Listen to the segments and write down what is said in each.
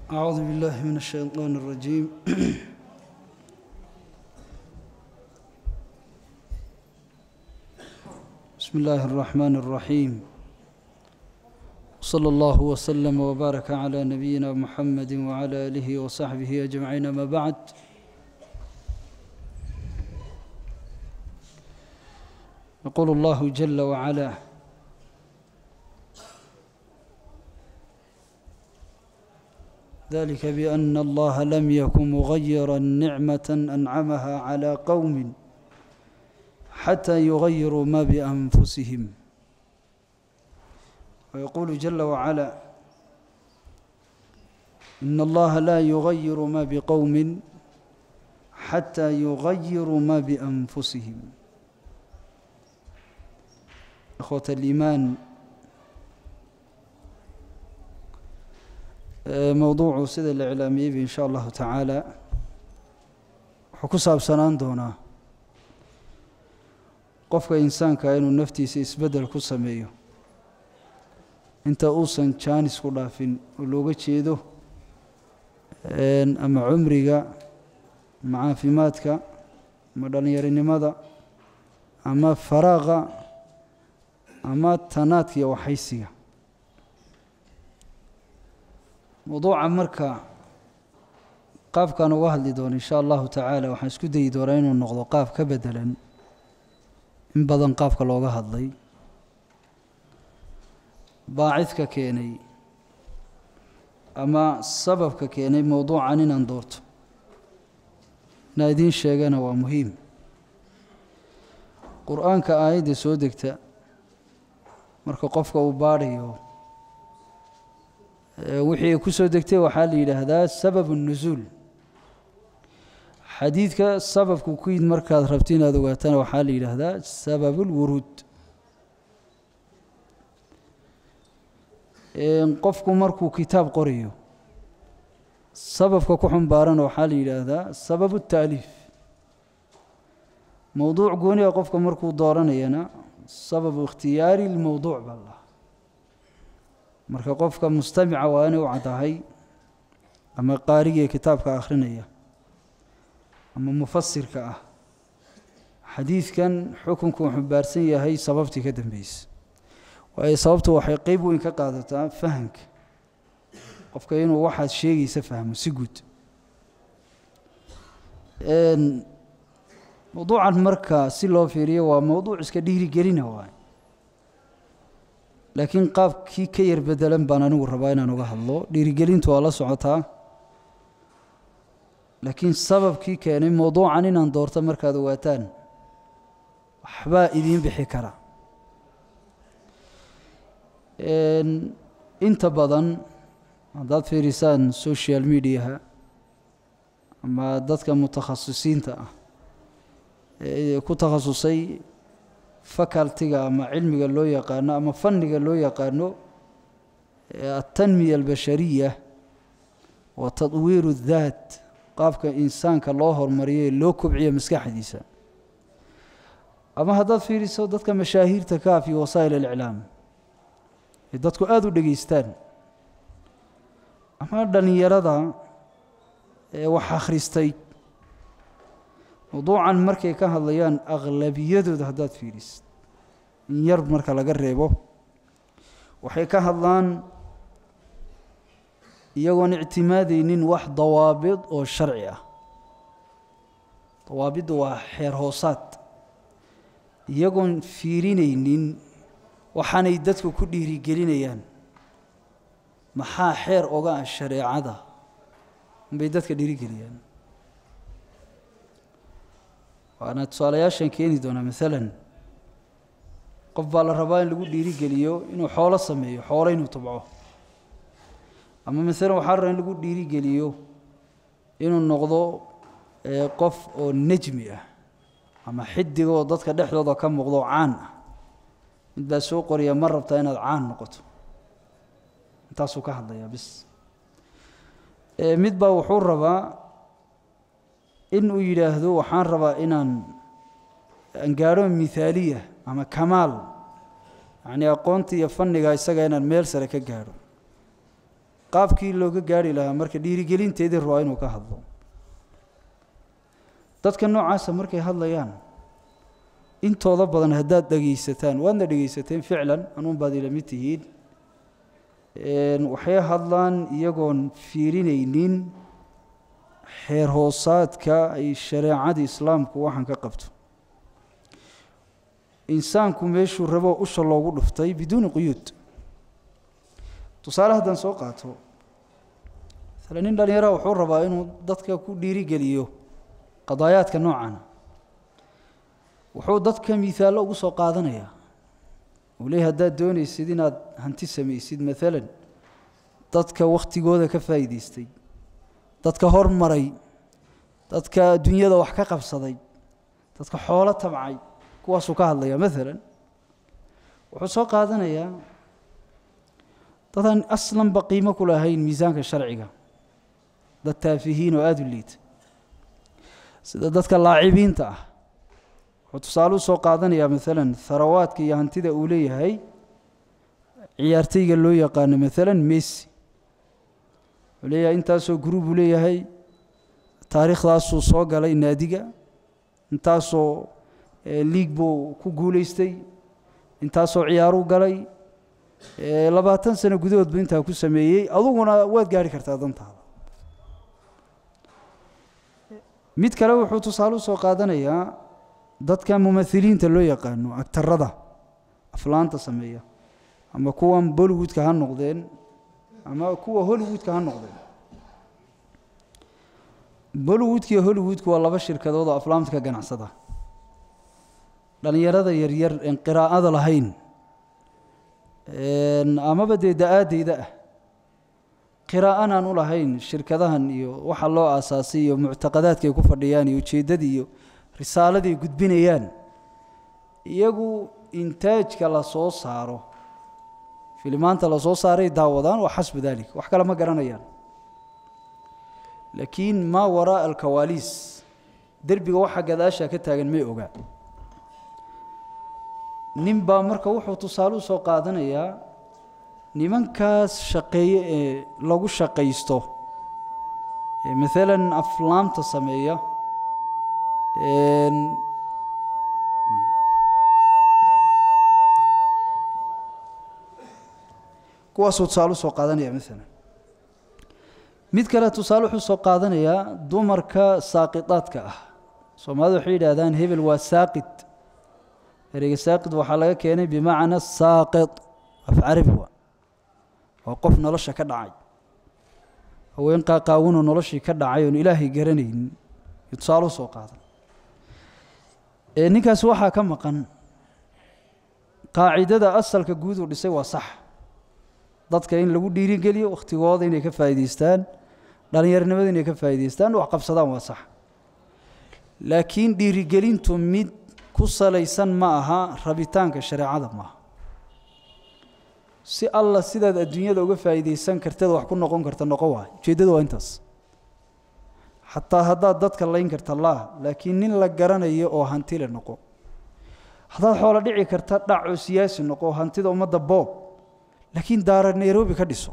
أعوذ بالله من الشيطان الرجيم بسم الله الرحمن الرحيم صلى الله وسلم وبارك على نبينا محمد وعلى آله وصحبه أجمعين ما بعد يقول الله جل وعلا ذلك بأن الله لم يكن مغيرا نعمة أنعمها على قوم حتى يغيروا ما بأنفسهم ويقول جل وعلا إن الله لا يغير ما بقوم حتى يغيروا ما بأنفسهم إخوة الإيمان mowduucu sida la iclaamiyeyba in sha allahu tacaala wuxuu ku saabsanaan doonaa qofka insaanka inuu naftiisa isbeddel ku sameeyo inta uusan jaanis ku dhaafin oo looga jeedo ama cumriga ama caafimaadka ama dhallinyarinimada ama faraaqa ama tanaadka iyo waxaysiga mowduuca marka qaabkaan uga hadli doono insha allahu tacaala waxaan isku dayi doonaa inuu noqdo qaab ka bedelan in badan qaabka looga hadlay baacidka keenay ama sababka keenay mowduucan inaan doorto inaa idiin sheegana waa muhiim qur-aanka aayadda soo degta marka qofka uu baadhayo wixii ay ku soo degtay waxaa la yidhaahdaa sababu nusuul xadiidka sababku ku yid markaad rabto inaad ogaatana waxaa la yidhaahdaa sababu lwuruud qofku markuu kitaab qorayo sababka ku xumbaarana waxaa la yidhaahdaa sababu taaliif mowduuc gooniga qofka markuu dooranayana sababu ikhtiyaari lmowduuc baa la marka qofka mustamica waa inay u caddahay ama qaarigii kitaabka akhrinaya ama mufasirka ah xadiidkan xukunku uu xumbaarsan yahay sababtii ka dambeysa waayo sababtu waxay qeyb weyn ka qaadataa fahamka qofka inuu waxaad sheegaysa fahmo si guud mowduucan marka si loo fiiriyo waa mowduuc iska dhiirigelina waay laakiin qaabkii ka yar bedelan baan anigu rabaa inaan uga hadlo dhiirigelintu waa la socotaa laakiin sababkii keenay mowduucan inaan doorto markaad ogaataan waxbaa idiin bixi kara inta badan haddaad fiirisaan social mediaha ama dadka mutakhasisiinta ah ee ku takhasusay facultiga ama cilmiga loo yaqaano ama fanniga loo yaqaano altanmiya albashariya wa tadwiiru daat qaabka insaanka loo hormariyo ee loo kobciyo maskaxdiisa ama haddaad fiiriso dadka mashaahiirta kaaf iyo wasaa'il aliclaam ee dadku aada u dhegeystaan ama dhallinyarada ee wax akhristay mowduucan markay ka hadlayaan akhlabiyadooda haddaad fiirisid in yar marka laga reebo waxay ka hadlaan iyagoon ictimaadeynin wax dawaabid oo sharci ah dawaabiddu waa xeer hoosaad iyagoon fiirinaynin waxaanay dadku ku dhiirigelinayaan maxaa xeer oga ah shareecada unbay dadka dhiirigeliyaan waana tusaalayaashan keeni doonaa maalan qof baa la rabaa in lagu dhiirigeliyo inuu xoolo sameeyo xoolo inuu tabco ama maalan waxaa la rabaa in lagu dhiirigeliyo inuu noqdo qof oo nejmi ah ama xidiga oo dadka dhexdooda ka muuqdo caan ah mid baa soo qoriya ma rabtaa inaad caan noqoto intaasuu ka hadlayaa bis mid baa wuxuu rabaa in uu yidhaahdo waxaan rabaa inaan aan gaadho mithaaliya ama kamaal yacnii aqoonta iyo fanniga isaga inaan meel sare ka gaadho qaabkii looga gaari lahaa marka dhiirigelinteedii rabaa inuu ka hadlo dadka noocaasa markay hadlayaan intooda badan haddaad dhegaysataan waadna dhegaysateen ficlan anuun baad ila mid tihiin waxay hadlaan iyagoon fiirinaynin xeer hoosaadka ay shareecada islaamku waxaan ka qabto insaanku meeshuu rabo usha loogu dhuftay biduuni quyuud tusaale haddaan soo qaato masale nin dhallinyaraha wuxuu rabaa inuu dadka ku dhiirigeliyo qadaayaadka noocana wuxuu dadka miisaallo ugu soo qaadanayaa uu leeyahy haddaad doonaysid inaad hanti samaysid maalan dadka wakhtigooda ka faa'iidaystay dadka hormaray dadka adduunyada wax ka qabsaday dadka xoolo tabcay kuwaasuu ka hadlayaa maalan wuxuu soo qaadanayaa dadaan aslanba qiimo ku lahayn miisaanka sharciga dad taafihiin oo aada u liita sida dadka laacibiinta ah wuxuu tusaale u soo qaadanayaa maalan harawaadka iyo hantida uu leeyahay ciyaartayga loo yaqaano maalan messi wuxuu leeyahay intaasoo gruub uu leeyahay taariikhdaasuu soo galay naadiga intaasoo liig buu ku guulaystay intaasoo ciyaaruu galay labaatan sano gudahoodba intaa ku sameeyey aduguna waad gaari kartaa dantaada mid kale wuxuu tusaale u soo qaadanayaa dadka mumahiliinta loo yaqaano agtarada aflaanta sameeya ama kuwan bollywoodka ha noqdeen ama kuwa hollywoodka ha noqdeen bollywoodka iyo hollywoodku waa laba shirkadood oo aflaamta ka ganacsada dhallinyarada yaryar een qiraa'ada lahayn amaba dee da-aadeyda ah qiraa'anaan u lahayn shirkadahan iyo waxa loo aasaasay iyo muctaqadaadka ay ku fadhiyaan iyo ujeeddadii iyo risaaladii ay gudbinayaan iyagu intaajka la soo saaro filimaanta la soo saaray daawadaan waa xasbu dalik wax kale ma garanayaan laakiin maa waraa'a alkawaaliis derbiga waxa gadaasha ka taagan may ogaa nin baa marka wuxuu tusaale u soo qaadanayaa nimankaas shaqeeye ee lagu shaqaysto ee maalan aflaamta sameeya kuwaasuu tusaale usoo qaadanaya maalan mid kale tusaale wuxuu soo qaadanayaa dumarka saaqidaadka ah soomaalida waxay yidhaahdaan hebel waa saaqid ereyga saaqid waxaa laga keenay bimacna saaqid af carabi waa waa qof nolosha ka dhacay haween qaaqaawinoo noloshii ka dhacay oon ilaahay garanaynin iyo tusaale u soo qaadan ninkaasi waxaa ka maqan qaacidada asalka guud uu dhisay waa sax dadka in lagu dhiirigeliyo wakhtigooda inay ka faa'idaystaan dhallinyarnimada inay ka faa'idaystaan wax qabsadaan waa sax laakiin dhiirigelintu mid ku salaysan ma aha rabitaanka shareecada maaha si alla sidaad adduunyada uga faa'iidaysan karteed wax ku noqon karta noqon waay ujeeddada waa intaas xataa haddaad dadka layn karta laa laakiin nin la garanayo oo hantile noqo haddaad xoolo dhici karta dhac oo siyaasi noqo hantida ummadda boob laakiin daara nairobi ka dhiso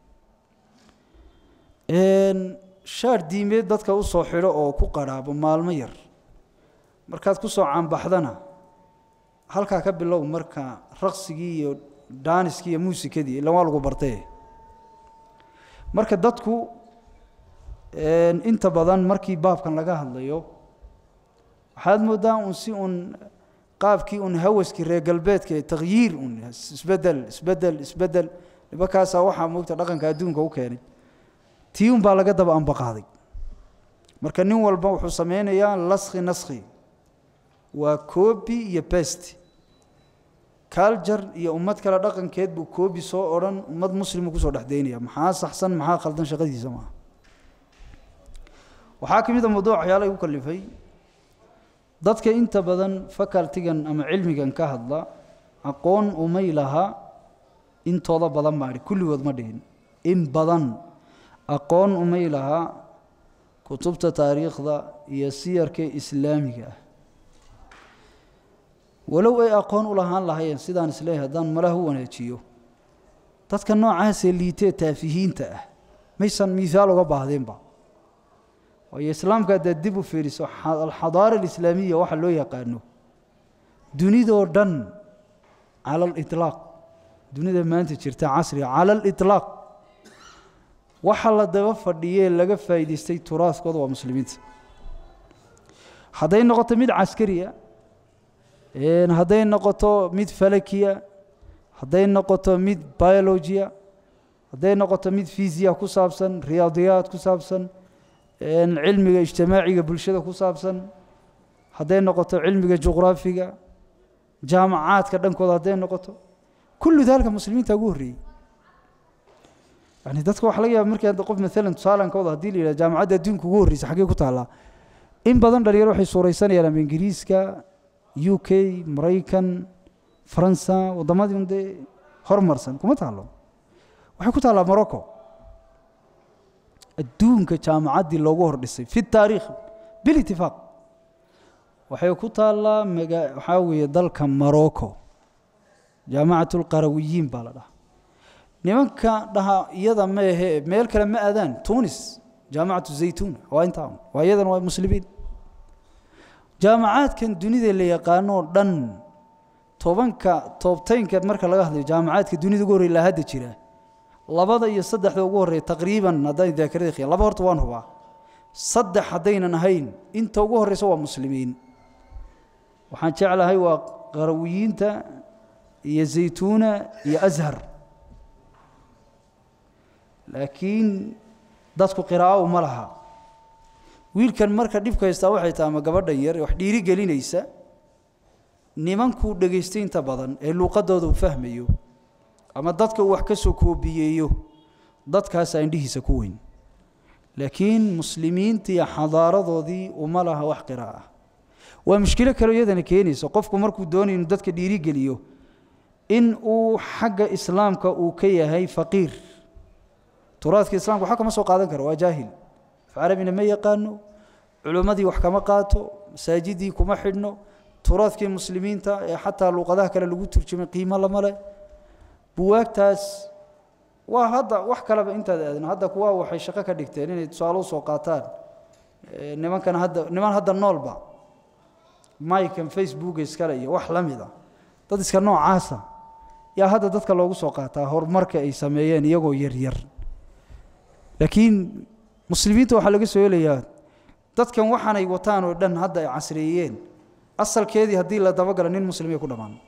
shaar diimeed dadka u soo xidho oo ku qadhaabo maalmo yar markaad ku soo caanbaxdana halkaa ka bilow marka raqsigii iyo daaniskii iyo muusikadii ilan waa lagu bartee marka dadku inta badan markii baabkan laga hadlayo waxaad moodaa un si un qaabkii un hawaskii reer galbeedka ee takhyiir un isbedel isbedel isbedel nimankaasaa waxaa moogta dhaqanka adduunka u keenay tii un baa laga daba ambaqaaday marka nin walba wuxuu sameynayaa laskhi naskhi waa koobi iyo best culture iyo ummad kale dhaqankeed buu koobi soo odhan ummad muslimu kusoo dhexdaynaya maxaa saxsan maxaa khaldan shaqadiisa maaha waxaa ka mid a mawduuc waxyaala igu kalifay dadka inta badan facultigan ama cilmigan ka hadla aqoon umay laha intooda badan baa idhi kulligood ma dhihin in badan aqoon umay laha kutubta taariikhda iyo siyarka islaamiga ah walow ay aqoon u lahaan lahayeen sidaan isleeyahay haddaan malaha u wanaajiyo dadka noocaasee liitee taafihiinta ah maysan miihaal uga baahdeenba waayo islaamka haddaad dib u fiiriso alxadaara alislaamiya waxa loo yaqaano dunidoo dhan cala aliطlaaq dunida maanta jirta casriga cala aliطlaaq waxa la daba fadhiyee laga faa'idaystay turaaskooda waa muslimiinta hadday noqoto mid caskariya hadday noqoto mid falakiya hadday noqoto mid biologiya hadday noqoto mid fisiya ku saabsan riyaadiyaad ku saabsan cilmiga ijtimaaciga bulshada ku saabsan hadday noqoto cilmiga juqraafiga jaamacaadka dhankooda hadday noqoto kullu daalika muslimiinta ugu horreeyey yani dadka waxa laga yaaba markii hadda qof maalan tusaalankooda haddii la yidhahdo jaamacadda adduunka ugu horreysa xaggee ku taallaa in badan dhalinyaro waxay suuraysanayaan ama ingiriiska u k maraykan faransa waddamadii un dee hormarsan kuma taallo waxay ku taallaa morocco adduunka jaamacaddii loogu hor dhisay fi taariikh bilitifaaq waxay ku taallaa maga waxaa weeye dalka morocco jaamacat alqarawiyiin baa la dhahaa nimanka dhaha iyada maehe meel kale ma aadaan tunis jaamacatu zaytuna waa intaa waa iyadan waa muslimiin jaamacaadkan dunida la yaqaanoo dhan tobanka toobtaynka marka laga hadlayo jaamacaadka dunida ugu horrey la hadda jira labada iyo saddexda ugu horreeya taqriiban haddaan daakarada khiya laba horta waan hubaa saddex haddaynan ahayn inta ugu horreysa waa muslimiin waxaan jeclahay waa qarawiyiinta iyo zaytuuna iyo ashar laakiin dadku qiraa'o uma laha wiilkan marka dhibka haystaa waxay tahay ama gabadhan yar wax dhiiri gelinaysa nimankuu dhegaystay inta badan ee luuqadooda uu fahmayo ama dadka uu wax ka soo koobiyeeyo dadkaasaa indhihiisa ku weyn laakiin muslimiinta iyo xadaaradoodii uma laha wax qiraa'a waa mushkilo kaleo iyadana keenaysa qofku markuu doonayo inuu dadka dhiiri geliyo in uu xagga islaamka uu ka yahay faqiir turaadka islamka waxa kama soo qaadan karo waa jaahil af carabina ma yaqaano culimmadii wax kama qaato masaajidii kuma xidhno turaadkii muslimiinta ee xataa luuqadaha kale lagu turjumay qiimo lama leh buwaagtaas waa hadda wax kaleba intaad aadin hadda kuwa waxay shaqo ka dhigteen inay tusaale usoo qaataan nimankan hadda niman hadda noolba maikan facebooka iskale iyo wax la mid a dad iska noocaasa yaa hadda dadka loogu soo qaataa horumarka ay sameeyeen iyagoo yaryar laakiin muslimiinta waxaa laga soo helayaa dadkan waxaanay wataan oo dhan hadda ay casreeyeen asalkeedii haddii la dabagalo nin muslimay ku dhammaan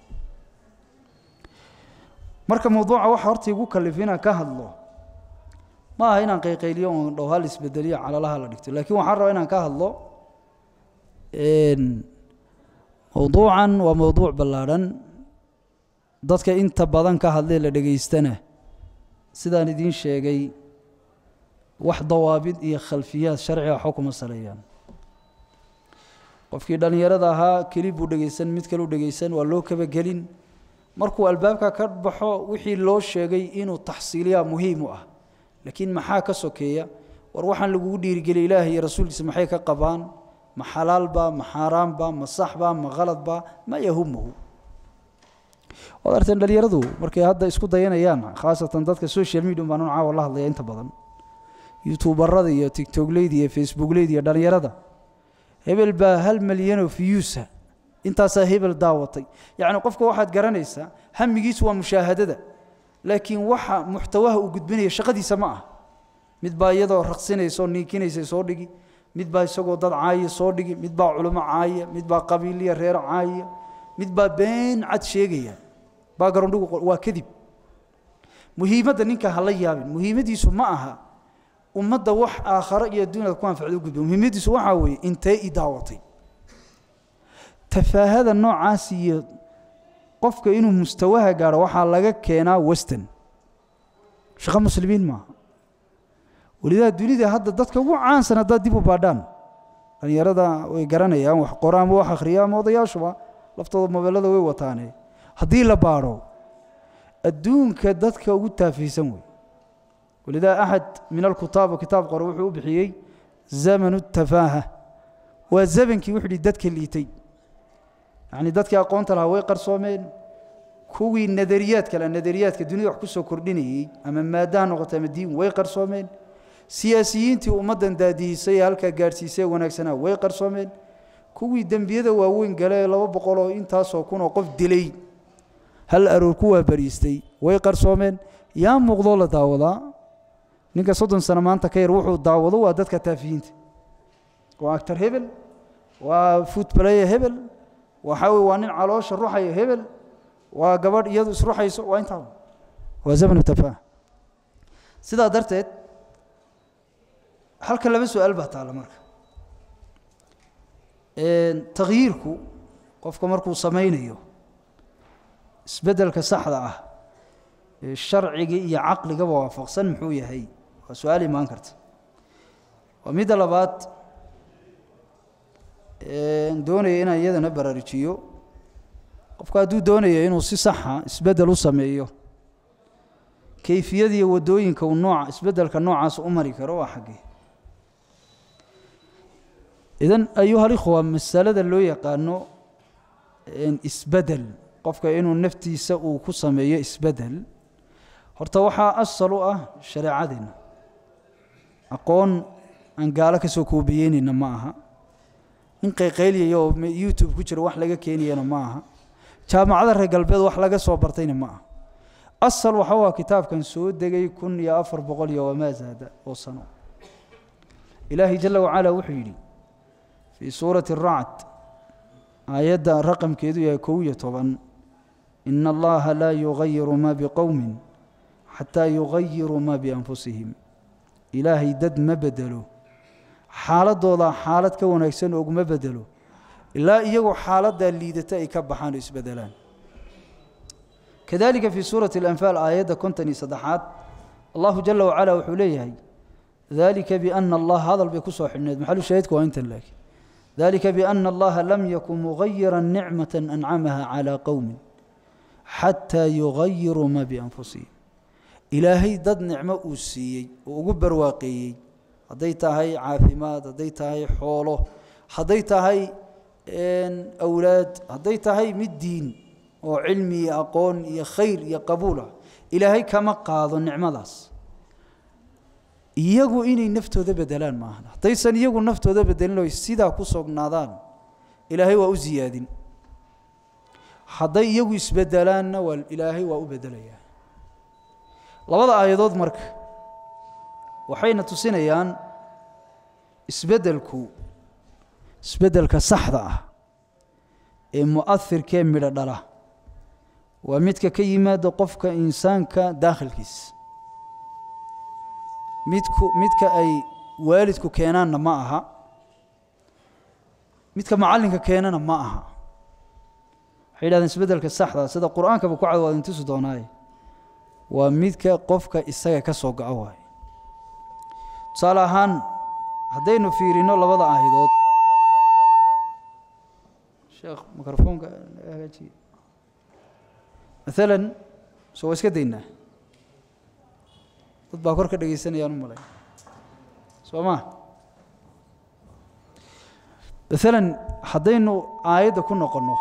marka mawduuca waxa horta igu kalif inaan ka hadlo ma aha inaan qayqayliyo oon dhow hal isbedeliyo calalaha la dhigto laakiin waxaan rabaa inaan ka hadlo mawduucan waa mawduuc ballaadhan dadka inta badan ka hadlee la dhegaystana sidaan idiin sheegay wax dawaabid iyo khalfiyaad sharciga waxba kuma saleeyaan qofkii dhallinyarada ahaa keli buu dhegaysan mid kaleu dhegaysan waa loo kabagelin markuu albaabka ka baxo wixii loo sheegay inuu taxsiiliyaa muhiim u ah laakiin maxaa ka sokeeya war waxaan lagugu dhiirigeliya ilaahay iyo rasuulkiisa maxay ka qabaan ma xalaalba ma xaaraamba ma saxba ma khaladba ma yahumuhu waad arteen dhallinyaradu markay hadda isku dayanayaan khaasatan dadka social media baan un caawa la hadlaya inta badan youtuubarada iyo tigtogleyda iyo facebookleyda iyo dhallinyarada hebel baa hal malyanoo fiyuusa intaasaa hebel daawatay yacni qofka waxaad garanaysaa hamigiisu waa mushaahadada laakiin waxa muxtawaha uu gudbinaya shaqadiisa ma ah mid baa iyadoo raqsinaysa oo niikinaysa soo dhigi mid baa isagoo dad caaya soo dhigi mid baa culimo caaya mid baa qabiiliya reer caaya mid baa been cad sheegaya bagarondhigu waa kadib muhiimadda ninka ha la yaabin muhiimadiisu ma aha ummadda wax aakharo iyo adduunyada ku anfacda u gudba muhiimadiisu waxaa weeye intee i daawatay tafaahada noocaas iyo qofka inuu mustawaha gaadho waxaa laga keenaa western shaqo muslimiin maaha welidaa dunida hadda dadka ugu caansan haddaad dib u baadhaan dhallinyarada way garanayaan wax qora ama wax akhriya ama odayaashuba laftooda mobeelada way wataane haddii la baadho adduunka dadka ugu taafiysan wey walidaa axad min alkutaab kitaab qore wuxuu u bixiyey zamanu tafaaha waa zamankii wuxuu hi dadka liitay yacni dadkii aqoonta lahaa way qarsoomeen kuwii nadariyaad kale nadariyaadka dunida wax ku soo kordhinayey ama maadaha noqota ama diin way qarsoomeen siyaasiyiintii ummaddan daadihisay ee halkaa gaadhsiisay ee wanaagsanaa way qarsoomeen kuwii dembiyada waaweyn gale ee laba boqol oo intaasoo kun oo qof dilay hal aroor ku waabariistay way qarsoomeen yaa muuqdoo la daawadaa ninka soddon sano maanta ka yar wuxuu daawado waa dadka taafiyiinta waa actor hebel waa footbalayer hebel waxaa weye waa nin caloosha ruxaya hebel waa gabadh iyadu isruxayso waa intaa waa zamanu tafah sidaa darteed halka laba su-aal baa taalla marka takhyiirku qofka markuu samaynayo isbeddelka saxda ah ee sharciga iyo caqligaba waafaqsan muxuu yahay waa su-aal imaan karta waa midda labaad doonaya inaan iyadana baraarujiyo qofka hadduu doonayo inuu si saxa isbeddel u sameeyo kayfiyada iyo waddooyinka uu nooca isbeddelka noocaas u mari karo waa xaggee idan ayuha alikhwa masalada loo yaqaano isbeddel qofka inuu naftiisa uu ku sameeyo isbeddel horta waxaa asal u ah shareecadeenna aqoon aan gaalo ka soo koobiyeynayna ma aha in qayqayliyaya oo youtube ku jira wax laga keenayana ma aha jaamacada reer galbeed wax laga soo bartayna ma aha asal waxa waa kitaabkan soo degay kun iyo afar boqol iyo wamaa zaada oo sano ilaahay jala wacala wuxuu yidhi fii suurati aracd aayadda raqamkeedu yahay kow iyo toban ina allaha laa yugayiru ma biqowmin xataa yugayiruu ma bianfusihim ilaahay dad ma bedelo xaaladooda xaalad ka wanaagsan oguma bedelo ilaa iyagoo xaaladdaa liidata ay ka baxaan oo isbedelaan kadalika fii suurati alanfaal aayadda konton iyo saddexaad allahu jala wacala wuxuu leeyahay dalika biana allah hadal bay ku soo xidhneed maxalu shaahidku waa intan laakiin dalika biana allaha lam yakun mugayira nicmata ancamaha calaa qowmin xataa yugayiruu ma bianfusihim ilaahay dad nicmo uu siiyey oo ugu barwaaqeeyey hadday tahay caafimaad hadday tahay xoolo hadday tahay awlaad hadday tahay mid diin oo cilmi iyo aqoon iyo khayr iyo qabuul ah ilaahay kama qaado nicmadaas iyagu inay naftooda bedelaan maahan haddaysan iyagu naftooda bedelin oy sidaa ku sognaadaan ilaahay waa u ziyaadin hadday iyagu isbedelaanna waa ilaahay waa u bedelayaa labada aayadood marka waxayna tusinayaan isbeddelku isbeddelka saxda ah ee mu'ahirkee midho dhala waa midka ka yimaada qofka insaanka daakhilkiisa midku midka ay waalidku keenaanna ma aha midka macallinka keenana ma aha waxay yidhahdeen isbeddelka saxda sida qur-aankaba ku cad waa idin tusi doonaaye waa midka qofka isaga ka soo go-o waaye tusaale ahaan haddaynu fiirino labada aayadood sheekh mikrofoonka hagaajiye maalan soo waa iska daynaa dad baa kor ka dhegaysanayaan u malay soo ma maalan haddaynu aayadda ku noqonno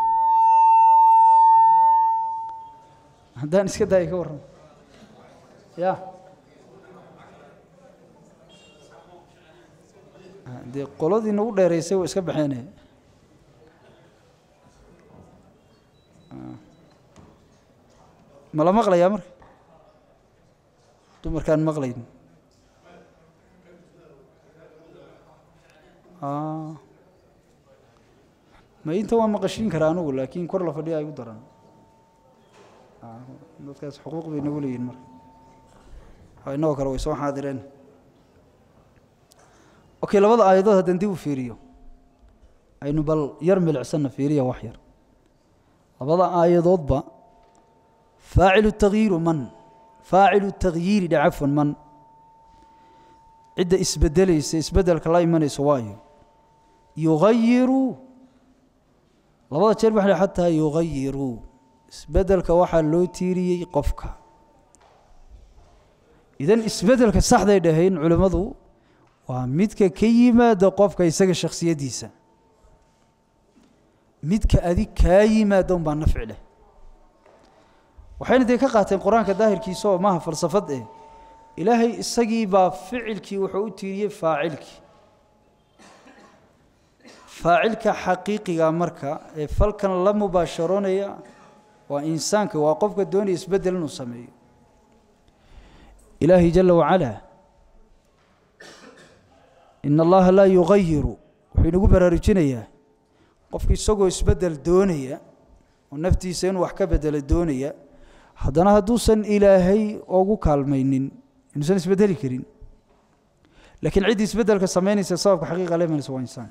haddaan iska daaya ka warramo ya dee qoladii nagu dheeraysay waa iska baxeene ma la maqlayaa marka dumarkaan maqlayn ma inta waa maqashiin karaa anugu laakiin kor la fadhiya ay u daran dadkaas xuquuq bay nagu leeyihin marka inagoo kale way soo xaadireen okay labada aayadood haddaan dib u fiiriyo aynu bal yar milicsanna fiiriya wax yar labada aayadoodba faacilu takyiiru man faacilu takyiiri dhe cafwan man cidda isbedelaysa isbedelka la imanaysa waayo yugayiru labada jeer waxa xataa yugayiru isbedelka waxaa loo tiiriyey qofka idan isbedelka saxday dhahayn culimmadu waa midka ka yimaada qofka isaga shakhsiyaddiisa midka adig kaa yimaada unbaa nafci leh waxayna dee ka qaateen qur-aanka daahirkiisa oo maaha falsafad eh ilaahay isagii baa ficilkii wuxuu u tiiriyey faacilkii faacilka xaqiiqiga marka ee falkan la mubaasharoonaya waa insaanka waa qofka doonaya isbeddel inuu sameeyo ilaahay jala wacalaa in allaha laa yugayiru wuxuu inagu baraarujinayaa qofka isagoo isbeddel doonaya oo naftiisa inuu wax ka bedelo doonaya haddana hadduusan ilaahay ugu kaalmaynin inuusan isbeddeli karin laakiin ciddii isbeddelka samaynaysa sababka xaqiiqa la imanaysa waa insaanka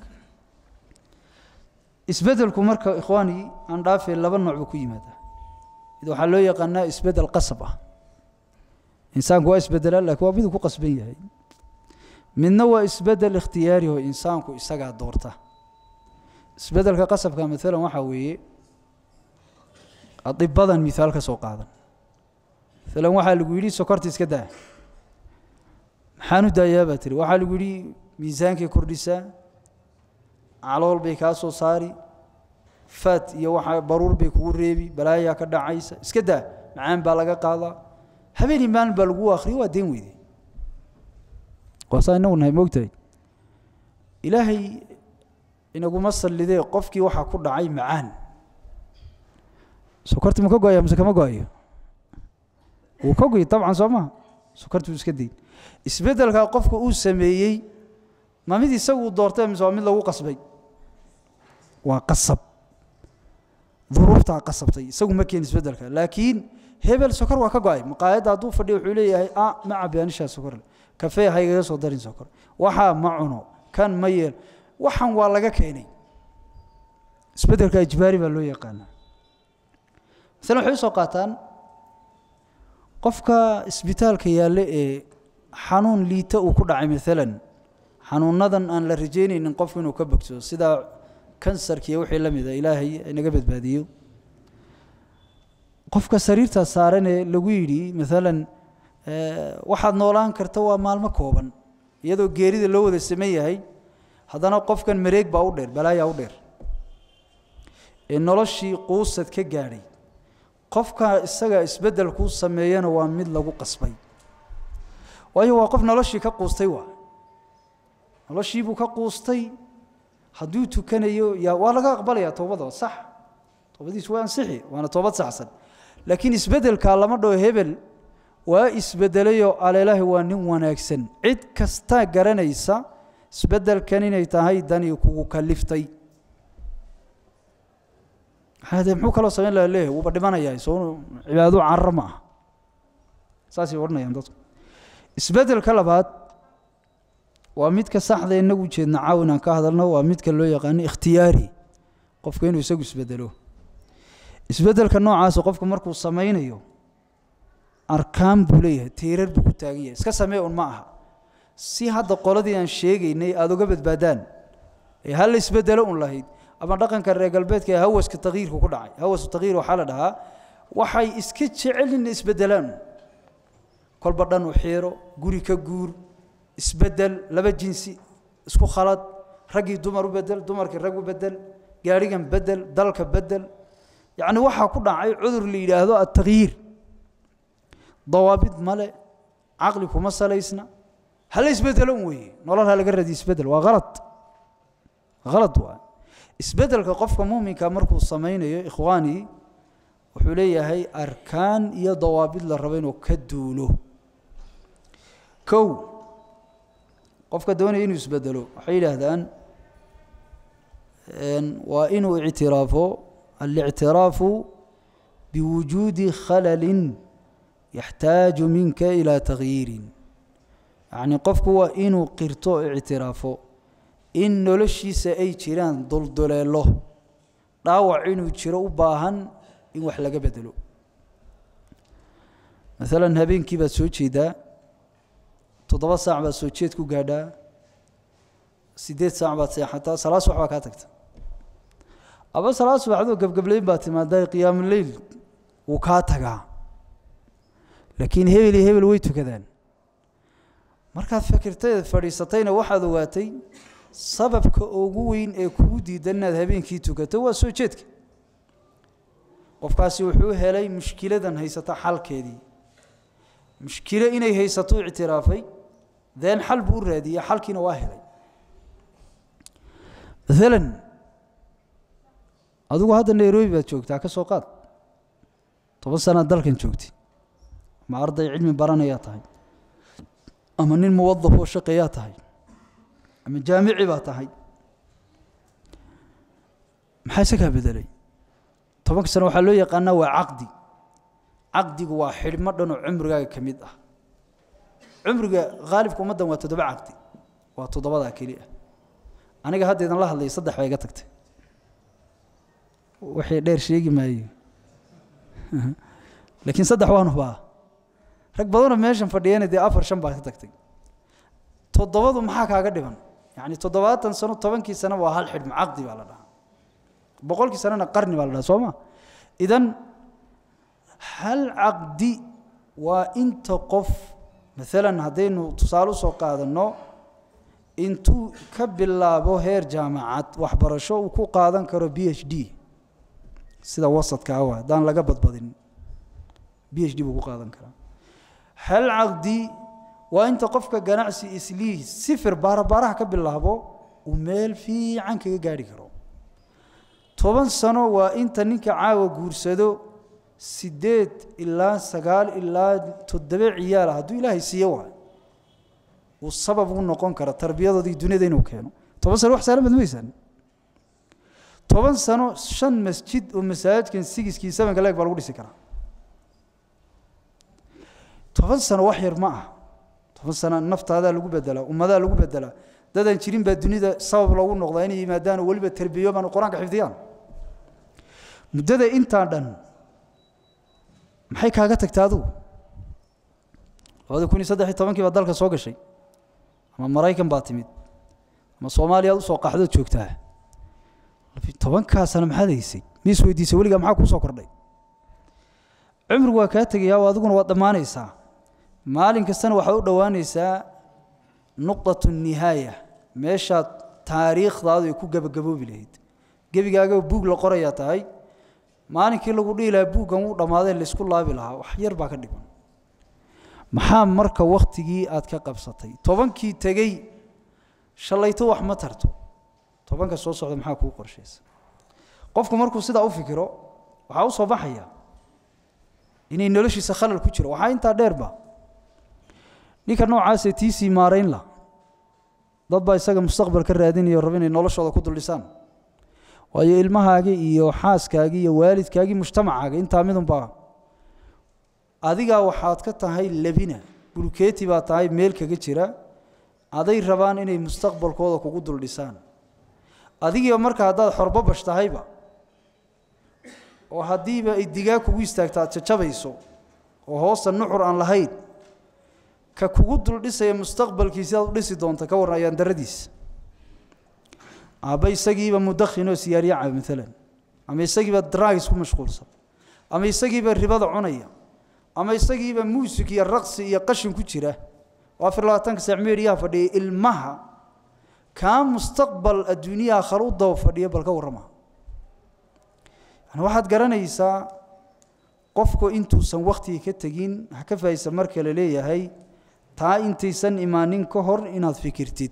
isbeddelku marka ikhwaani aan dhaafee laba nooc buu ku yimaadaa mid waxaa loo yaqaanaa isbeddel qasab ah insaanku waa isbeddelaa laakiin waa miduu ku qasban yahay midna waa isbeddel ikhtiyaari oo insaanku isagaa doorta isbeddelka qasabka maalan waxaa weeye adibadan mihaal ka soo qaadan maalan waxaa lagu yidhi sokorta iska daa maxaan u daayaa baa tiri waxaa lagu yidhi miisaankay kordhisaa calool bay kaa soo saari faat iyo waxa baruur bay kugu reebi balaayaa ka dhacaysa iska daa macaan baa laga qaadaa habeenii maalin baa lagu akhriya waa deen weyde waa saa inagu nahay moogtahay ilaahay inaguma sallidee qofkii waxaa ku dhacay macaan sokorti ma ka go-aya mise kama go-ayo wuu ka goy dabcan soo maha sokorti wuu iska dayn isbeddelkaa qofka uu sameeyey ma mid isaguu doortay mise waa mid lagu qasbay waa qasab duruuftaa qasabtay isagu ma keen isbeddelka laakiin hebel sokor waa ka go-ay maqaayadda hadduu fadhiyo wuxuu leeyahay a ma cabi anishaa sokorle kafee ha igaga soo darin sokor waxaa ma cuno kan ma yeel waxan waa laga keenay isbeddelka ijbaari baa loo yaqaanaa masalan waxay usoo qaataan qofka isbitaalka yaalle ee xanuun liita uu ku dhacay maalan xanuunadan aan la rajaynaynin qofku inuu ka bogsado sida kansarka iyo wixii la mida ilaahay inaga badbaadiyo qofka sariirtaa saaran ee lagu yidhi maalan waxaad noolaan karta waa maalmo kooban iyadoo geerida loo wada saman yahay haddana qofkan mareeg baa u dheer balaayaa u dheer ee noloshii quusad ka gaadhay qofka isaga isbeddel kuu sameeyana waa mid lagu qasbay waayo waa qof noloshii ka quustay waa noloshiibuu ka quustay hadduu tukanayo yaa waa laga aqbalayaa toobada sax toobadiisu waa ansixi waana toobad saxsan laakiin isbeddelkaa lama dhaho hebel waa isbeddelayoo aleelahi waa nin wanaagsan cid kastaa garanaysa isbeddelkan inay tahay danii kugu kaliftay de muxuu kaloo samayn laha leeyahay wuuba dhimanayaa soo cibaado carro ma ah saasay odhanayaan dadku isbeddelka labaad waa midka saxda inagu jeedna caaw inaan ka hadalno waa midka loo yaqaano ikhtiyaari qofka inuu isagu isbeddelo isbeddelka noocaasa qofka markuu samaynayo arkaan buu leeyahay tiirar buu ku taagan yahay iska samee un ma aha si hadda qoladii aan sheegaynay aada uga badbaadaan ee hal la isbeddelo un lahayd ama dhaqanka reer galbeedka ee hawaska takyiirku ku dhacay hawasu takyiir waxaa la dhahaa waxay iska jecel in isbeddelaan kolba dhan u xiiro guri ka guur isbeddel laba jinsi isku khalad raggii dumar u bedel dumarkii rag u bedel gaadhigan bedel dalka bedel yacni waxaa ku dhacay cudur la yidhaahdo attakyiir dawaabid male caqli kuma salaysna hala isbeddelo un weeye nolol ha laga radiyo isbeddel waa halad halad waa isbeddelka qofka muuminka markuu samaynayo ikhwaanii wuxuu leeyahay arkaan iyo dawaabid la rabo inuu ka duulo kow qofka doonaya inuu isbeddelo waxay yidhaahdaan waa inuu ictiraafo alictiraafu biwujuudi khalalin yaxtaaju minka ilaa takhyiirin yacni qofku waa inuu qirto o ictiraafo in noloshiisa ay jiraan dulduleelo dhaawac inuu jiro u baahan in wax laga bedelo maalan habeenkii baad soo jeedaa toddoba saac baad soo jeed ku gaadhaa siddeed saac baad seexataa salaad subax baa kaa tagta aba salaad subaxdoo gebgableyn baad timaadaa qiyaamuleyl wuu kaa tagaa laakiin hebel iyo hebel way tukadaan markaad fikirtaeed fadhiisatayna waxaad ogaatay sababka ugu weyn ee kugu diidan inaad habeenkii tukato waa soo jeedka qofkaasi wuxuu helay mushkiladan haysata xalkeedii mushkilo inay haysato ictiraafay deen xal buu u raadiyey xalkiina waa helay maalan adigu hadda nairobi baad joogtaa ka soo qaad toban sanaad dalkan joogtay ama arday cilmi baranayaa tahay ama nin muwadaf oo shaqeeyaa tahay ama jaamici baa tahay maxaa isagaa bedelay tobanka sano waxaa loo yaqaanaa waa caqdi caqdigu waa xidhmo dhan oo cumrigaaga ka mid ah cumriga haalibka ummaddan waa toddoba caqdi waa toddobadaa keli ah aniga haddeedan la hadlayay saddex baa iga tagtay waxay dheer sheegi maayo laakiin saddex waan hubaa rag badanoo meeshan fadhiyana dee afar shan baa ka tagtay toddobadu maxaa kaaga dhiban yacni toddobaatan sano tobankii sano waa hal xidhmo caqdi baa la dhahaa boqolkii sanona qarni baa la dhahaa soo ma idan hal caqdi waa inta qof maalan haddaynu tusaale usoo qaadanno intuu ka bilaabo heer jaamacad waxbarasho uu ku qaadan karo b h d sida wasadka awa haddaan laga badbadin b h d buu ku qaadan karaa hal caqdi waa inta qofka ganacsi islii sifir baarabaaraha ka bilaabo uu meel fiican kaga gaarhi karo toban sano waa inta ninka caawa guursado sideed ilaa sagaal ilaa toddoba ciyaala hadduu ilaahay siiyo waay uu sabab u noqon kara tarbiyadoodii dunyada inuu keeno toban sano wax saalan baad maysaan toban sano shan masjid oo masaajidkan sigiskii sevenka leeg baa lagu dhisi karaa toban sano wax yar ma ah toban sano naftaadaa lagu bedelaa ummadaa lagu bedelaa dadaan jirin baa dunida sabab loogu noqdaa inay yimaadaan oo weliba tarbiyoobaan oo qur-aanka xifdiyaan muddada intaa dhan maxay kaaga tagta adigu labada kun iyo saddex iyo tobankii baa dalka soo gashay ama maraykan baa timid ama soomaaliya ad usoo qaxdood joogtaa tobankaa sano maxaad haysay mi is weydiisay weligaa maxaa kuu soo kordhay cumrigu waa kaa tegayaa oo adiguna waad dhammaanaysaa maalin kastana waxaad u dhowaanaysaa nuqdatu nihaaya meeshaad taariikhdaadu ay ku gebagaboobi lahayd gebigaaga buug la qorayaa tahay maalinkii lagu dhihi lahaa buuggan wuu dhammaadee laysku laabi lahaa wax yar baa ka dhiman maxaa marka wakhtigii aad ka qabsatay tobankii tegey shallayto wax ma tarto tobanka soo socda maxaa kuu qorshaysa qofku markuu sidaa u fikiro waxaa u soo baxaya inay noloshiisa khalal ku jiro waxaa intaa dheerba ninka noocaasee tiisii maarayn la dad baa isaga mustaqbal ka raadinayo raba inay noloshooda ku duldhisaan waayo ilmahaagii iyo xaaskaagii iyo waalidkaagii mujtamacaaga intaa midunbaa adigaa waxaad ka tahay labina bulkeeti baa tahay meel kaga jira aday rabaan inay mustaqbalkooda kugu duldhisaan adigiiba marka haddaad xorbabash tahayba oo haddiiba ay digaa kugu istaagto aad jajabayso oo hoosta nuxur aan lahayn ka kugu duldhisaya mustaqbalkiisi aad u dhisi doonta ka warran ayaan daradiisa aabba isagiiba mudakhinoo siyaaryaca maalan ama isagiiba dragis ku mashquulsan ama isagiiba ribada cunaya ama isagiiba muusik iyo raqsi iyo qashin ku jira oo afar labaatanka saac meeriyaha fadhiya ilmaha kaa mustaqbal adduunyaha khal u daba fadhiya bal ka warrama yani waxaad garanaysaa qofku intuusan wakhtiga ka tegin ha ka faahaysa marka la leeyahay taa intaysan imaanin ka hor inaad fikirtid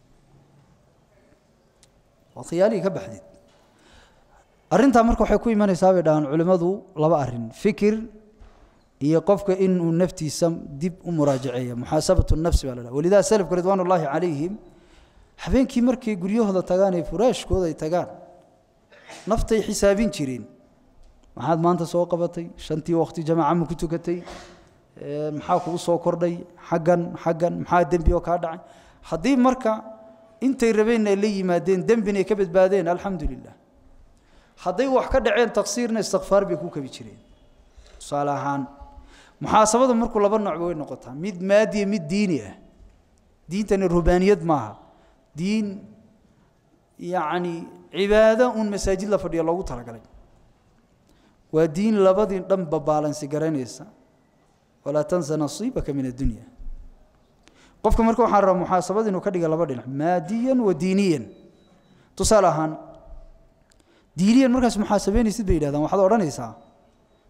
ood khiyaalihii ka baxdid arrintaa marka waxay ku imanaysaa bay dhahaan culimmadu laba arrin fikir iyo qofka inuu naftiisa dib u muraajaceeya muxaasabatu nafsi baa la dhaha walidaa salafka ridwaan ullaahi calayhim habeenkii markay guryahooda tagaan ee furaashkooda ay tagaan naftay xisaabin jireen maxaad maanta soo qabatay shantii waqti jamaaca ma ku tukatay maxaa kugu soo kordhay xaggan xaggan maxaa dembi oo kaa dhacay haddii marka intay rabeenna ay la yimaadeen dembina ay ka badbaadeen alxamdu lilah hadday wax ka dhaceen taqsiirna istikfaar bay ku kabi jireen tusaale ahaan muxaasabada markuu laba nooc way noqotaa mid maadiya mid diini ah diintani rubaaniyad maaha diin yacni cibaado uun masaajid la fadhiyo loogu talagalay waa diin labadii dhanba baalansi garanaysa walaa tansa nasiibaka min addunya qofka marka waxaan rabaa muxaasabada inuu ka dhiga laba dhinac maadiyan wa diiniyan tusaale ahaan diiniyan markaas muxaasabeynaysid bay yidhahdaan waxaad odhanaysaa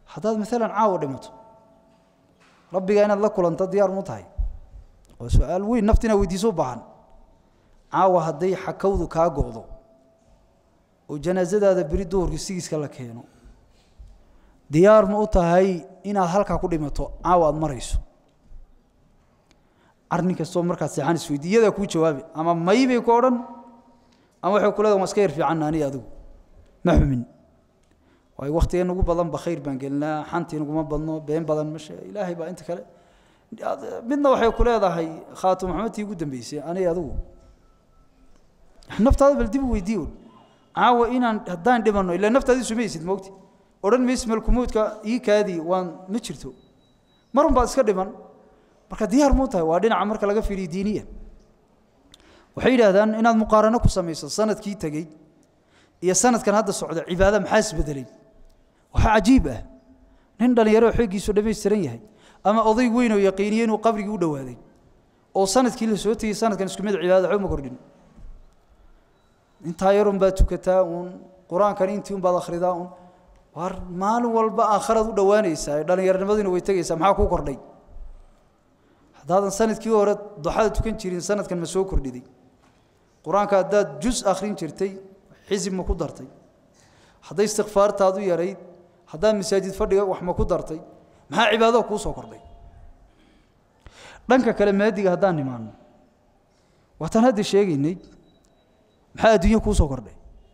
haddaad maalan caawa dhimato rabbiga inaad la kulanto diyaar mu tahay waa su-aal weyn nafti inaad weydiiso u baahan caawa hadday xakawdu kaa go'do oo janaasadaada beri duhurkii sigiiska la keeno diyaar ma u tahay inaad halkaa ku dhimato caawa aada marayso arrin kastoo markaad seexan isweydi iyadaa kuu jawaabi ama may bay ku odhan ama waxay ku leedahan waa iska yar fiicanna aniga adigu ma xumin waayo waktiga nagu badan ba khayr baan gelinaa xantii naguma badno been badan mashe ilaahay baa inta kale midna waxay ku leedahay khaatum maxamedtii ugu dambeysay aniga adigu naftaada bal dib u weydii un caawa inaan haddaan dhimanno ilaa naftaadii sumaysid moogti odhan maysi malkumuudka ii kaadii waan ma jirto marun baad iska dhiman marka diyaar muu tahay waa dhinaca marka laga fiiriyo diiniyan waxay yidhaahdaan inaad muqaarano ku samayso sanadkii tegey iyo sanadkan hadda socda cibaada maxaa isbedelay waxaa cajiib ah nin dhallinyaro xoogiisu dhammaystiran yahay ama oday weyn oo yaqiiniye inuu qabrigii u dhowaaday oo sanadkii la soo tegey sanadkan isku mid cibaadada waxba ma kordhin intaa yarun baad tukataa uun qur-aankan intii un baad akhridaa un war maalin walba aakharaad u dhowaanaysaa ee dhallinyaronimaduna way tegaysaa maxaa kuu kordhay haddaadan sanadkii hore duxada tukan jirin sanadkan ma soo kordhiday qur-aanka haddaad jus akhrin jirtay xisib ma ku dartay hadday istikfaartaadu yarayd haddaad masaajid fadhiga wax ma ku dartay maxaa cibaadada kuu soo kordhay dhanka kale maadiga haddaan nimaano waataan hadda sheegaynay maxaa adduunya kuu soo kordhay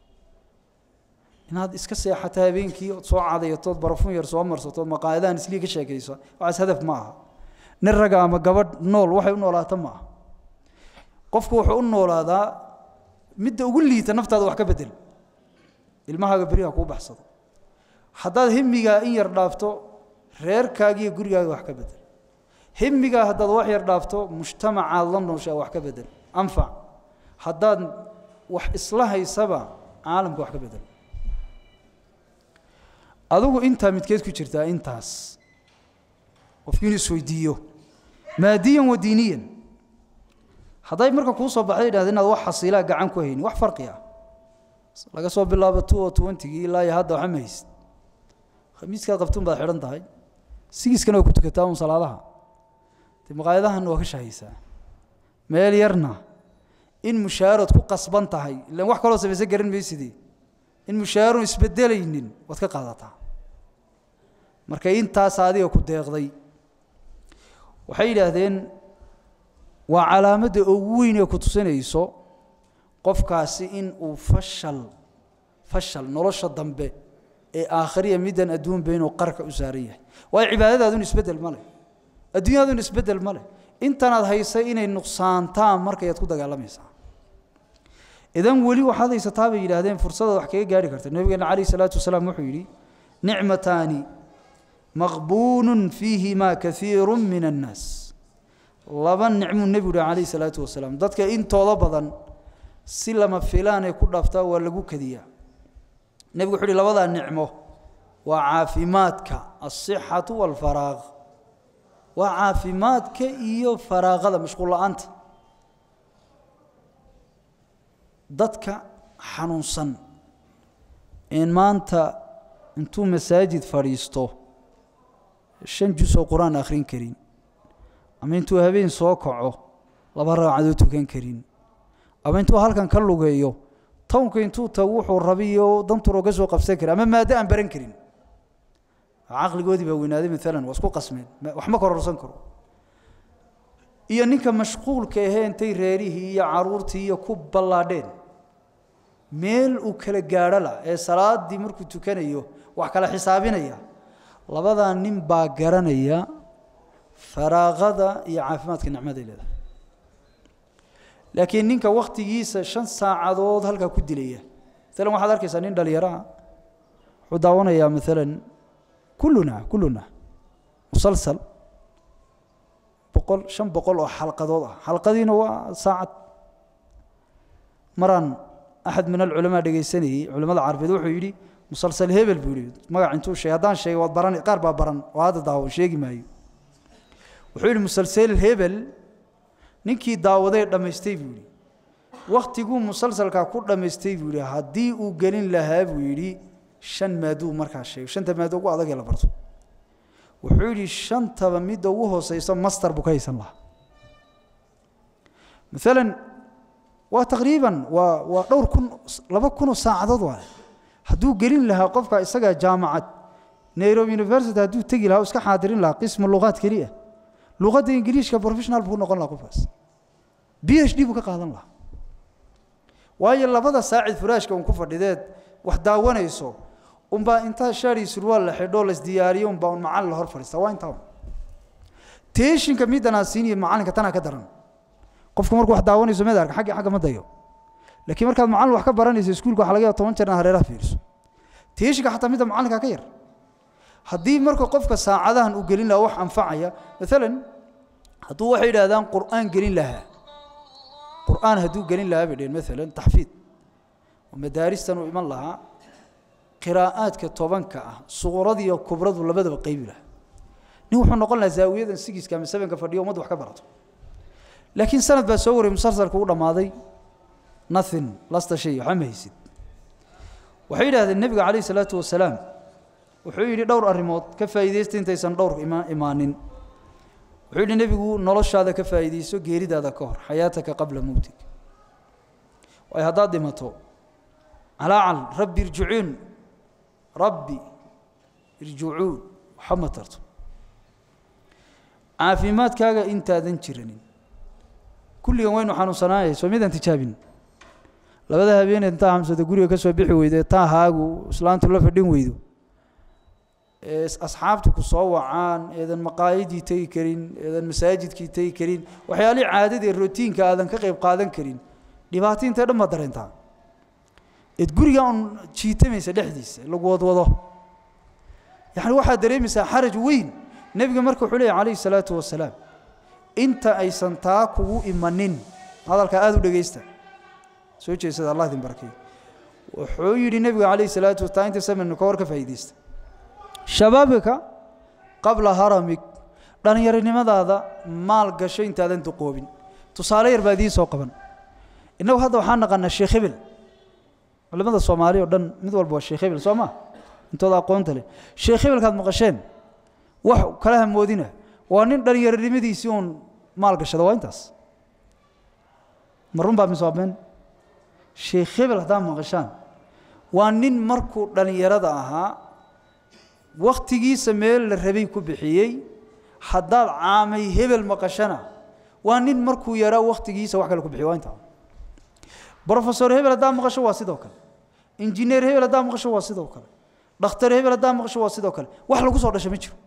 inaad iska seexato habeenkii ood soo cadayatood barafun yar soo marsatood maqaayadahan islii ka sheekayso waxaas hadaf ma aha nin raga ama gabadh nool waxay u noolaato ma aha qofku wuxuu u noolaadaa midda ugu liita naftaada wax ka bedel ilmahaaga beriha kuu baxsado haddaad himigaa in yar dhaafto reerkaagiiyo gurigaaga wax ka bedel himigaa haddaad wax yar dhaafto mujtamacaad la nooshaa wax ka bedel anfac haddaad wax isla haysaba caalamka wax ka bedel adigu intaa midkeed ku jirtaa intaas qofkii inuu isweydiiyo maadiyan wa diiniyan hadday marka kuu soo baxday idhahda inaad wax xasiilaa gacan ku hayni wax farqi ah laga soo bilaabo two o twentygii ilaa iyo hadda waxa ma haysid khamiiskaad qabtuun baad xidhan tahay sigiiskana waa ku tukataa un salaadaha dee maqaayadahanna waa ka shahaysaa meel yarna in mushaarood ku qasban tahay ilaan wax kaloo samaysan garan maysidee in mushaaron isbedelaynin waad ka qaadataa marka intaas adiga ku deeqday waxay yidhaahdeen waa calaamadda ugu weyn ee ku tusinayso qofkaasi in uu fashal fashal nolosha dambe ee aakhiriya middan adduunba inuu qarka u saaran yahay waayo cibaadadaadun isbeddel ma leh adduunyadun isbeddel ma leh intanaad haysay inay nuqsaantaan markayaad ku dagaalamaysaa idan weli waxaad haysataa bay yidhaahdeen fursadaad wax kaga gaari karta nabigeena calayh salaatu wasalaam wuxuu yidhi nicmataani maqbuunun fiihimaa kaiiru min annaas laba nicmuu nebigu yihi calayh salaatu wasalaam dadka intooda badan si lama filaanay ku dhaaftaa waa lagu kadiyaa nebigu wuxuu uhi labadaa nicmo waa caafimaadka alsixatu waalfaraaq waa caafimaadka iyo faraaqada mashquul la-aanta dadka xanuunsan in maanta intuu masaajid fadhiisto shan jus oo qur-aan akhrin karin ama intuu habeen soo kaco laba ragcadood tukan karin ama intuu halkan ka lugeeyo townka intuu tago wuxuu rabiyo dantur oga soo qabsan kari ama maado aan baran karin caqligoodii baa weynaaday maalan waa isku qasmeen wax ma kororsan karo iyo ninka mashquulka ahee intay reerihii iyo caruurtii iyo ku ballaadheen meel uu kala gaadho la ee salaadii markuu tukanayo wax kala xisaabinaya labadaa nin baa garanaya faraaqada iyo caafimaadka nicmaday leedahay laakiin ninka wakhtigiisa shan saacadood halkaa ku dilaya maalan waxaad arkaysaa nin dhalinyaraha wuxuu daawanayaa maalan kulluna kulluna musalsal boqol shan boqol oo xalqadood ah xalqadiina waa saacad maraan axad min alculamaa dhegaysanayey culamada carabeed wuxuu yidhi musalsal hebel buu yidhi magac intuu sheegay haddaan sheegay waad baran qaar baa baran oo hadda daawan sheegi maayo wuxuu yidhi musalsal hebel ninkii daawaday dhammaystay buu yidhi wakhtiguu musalsalkaa ku dhammaystay buu yidhi haddii uu gelin lahaa buu yidhi shan maaduu markaa sheegay shanta maado ugu adagee la barto wuxuu yidhi shantaba midda ugu hooseyso master buu ka haysan lahaa maalan waa taqriiban waa waa dhowr kun laba kunoo saacadood waay hadduu gelin lahaa qofka isagaa jaamacad nairobi university hadduu tegi lahaa o iska xaadirin lahaa qismu luqaad keliya luqadda ingiliishka professional buu noqon lahaa qofkaas b h d buu ka qaadan lahaa waayo labada saacid furaashka un ku fadhideed wax daawanayso unbaa intaa shaari surwaal la xidho lasdiyaariyo unbaa un macallin la hor fadhiista waa intaa teeshinka middanaa siiniyo macallinka tanaa ka daran qofku markuu wax daawanayso mid arka xaggi xagga ma dayo laakiin markaad macallin wax ka baranayso iskuulka waxa laga yaaba toban jeer inaad hareeraha fiiriso teeshinka xataa midda macallinka ka yar haddii marka qofka saacadahan uu gelin lahaa wax anfacaya maalan hadduu waxay yidhahdaan qur'aan gelin lahaa qur'aan hadduu gelin lahaa bay dheheen maalan taxfiid oo madaaristan uu iman lahaa qiraa'aadka tobanka ah suquradiiyo kubradu labadaba qaybi lahaa nin wuxuu noqon lahaa zaawiyadan sigiska ama sebenka fadhiyo ummadda wax ka barato laakiin sanad baa soo wariyay musalsalka u dhammaaday nothing lasta shay waxba ma haysid waxay yidhahdeen nebiga calayhi salaatu wasalaam wuxuu yidhi dhowr arrimood ka faa'iidaysta intaysan dhowr ima imaanin wuxuu yidhi nebigu noloshaada ka faa'iidayso geeridaada ka hor xayaataka qabla mowtig waayo haddaad dhimato calaacal rabbi irjicuun rabbi irjicuun waxba ma tarto caafimaadkaaga intaadan jiranin kulligan waynu xanuunsanaayay soo midaan tijaabin labada habeeneed intaa hamsada guriga ka soo bixi weydo ee taa haagu islaantu la fadhin weydo ee asxaabtu ku soo wacaan eedan maqaayadii tegi karin eedan masaajidkii tegi karin waxyaalihii caadada ee rotiinka aadan ka qayb qaadan karin dhibaato intee dhan baad dareentaa eed guriga un jiitamaysa dhexdiisa lagu wadwado yacni waxaad dareemaysaa xaraj weyn nebiga marka wuxuu leeyahy calayhi salaatu wasalaam inta aysan taa kugu imanin hadalkaa aada u dhegaysta soo jeesada allah idin barakeeyo wuxuu yidhi nebiga calayhi salaatu wa taa inta samanu ka hor ka faa'iidaysta shabaabika qabla haramig dhallinyaronimadaada maal gasho intaadan duqoobin tusaale yar baa idiin soo qaban innagu hadda waxaan naqanaa sheekh hebel culimada soomaali oo dhan mid walba waa sheekh hebel soo ma intooda aqoonta leh sheekh hebelkaad maqasheen wax kala hamoodina waa nin dhallinyaronimadiisii uun maal gashada waa intaas ma run baa mise waa been sheekh hebel haddaad maqashaan waa nin markuu dhallinyarada ahaa wakhtigiisa meel la rabay ku bixiyey haddaad caamay hebel maqashana waa nin markuu yaraa wakhtigiisa wax kale ku bixiyo waa intaa brofesor hebel haddaad maqasho waa sidoo kale injineer hebel haddaad maqasho waa sidoo kale dhakhtar hebel haddaad maqasho waa sidoo kale wax lagu soo dhasha ma jiro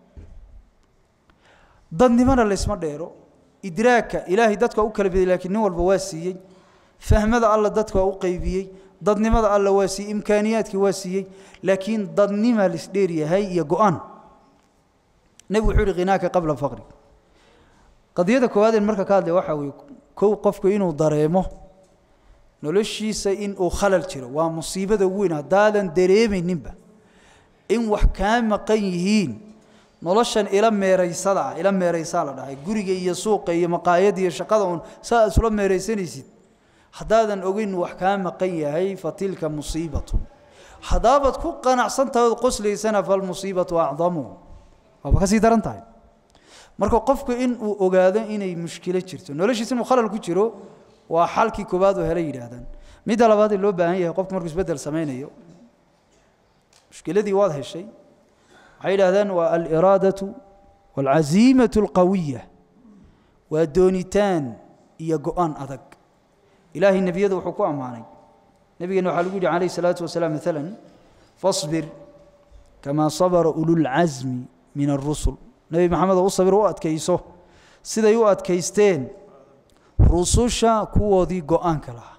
dadnimana laysma dheero idraagka ilaahay dadka u kala bedey laakiin nin walba waa siiyey fahmada alla dadka waa u qaybiyey dadnimada alla waa siiyey imkaaniyaadkii waa siiyey laakiin dadnimaa laisdheer yahay iyo go-aan nebigu wuxuu yihi khinaaka qabla faqri qadiyada koowaadeen marka ka hadlaya waxaa weeye kow qofku inuu dareemo noloshiisa in uu khalal jiro waa musiibada ugu weyn haddaadan dareemayninba in wax kaa maqan yihiin noloshan ila meeraysada ah ila meeraysaa la dhahay guriga iyo suuqa iyo maqaayada iyo shaqada uun saa isula meeraysanaysid haddaadan ogeyn wax kaa maqan yahay fa tilka musiibatun haddaabaad ku qanacsantahay ood qoslaysana falmusiibatu acdamu waaba ka sii daran tahay marka qofku in uu ogaado inay mushkilo jirto noloshiisa inuu khalal ku jiro waa xalkii koowaad oo hele yidhaahdaan midda labaad ee loo baahan yahay qofku markuu isbeddel samaynayo mushkiladii waad heshay waxay yidhahdaan waa aliraadatu waalcaziimatu alqawiya waa doonitaan iyo go-aan adag ilaahay nebiyada wuxuu ku ammaanay nebigeena waxaa lagu yidhi calayh salaatu wasalaam maalan fasbir kamaa sabara ululcasmi min alrusul nebi maxamedoo u sabir u adkayso siday u adkaysteen rususha kuwoodii go-aanka lahaa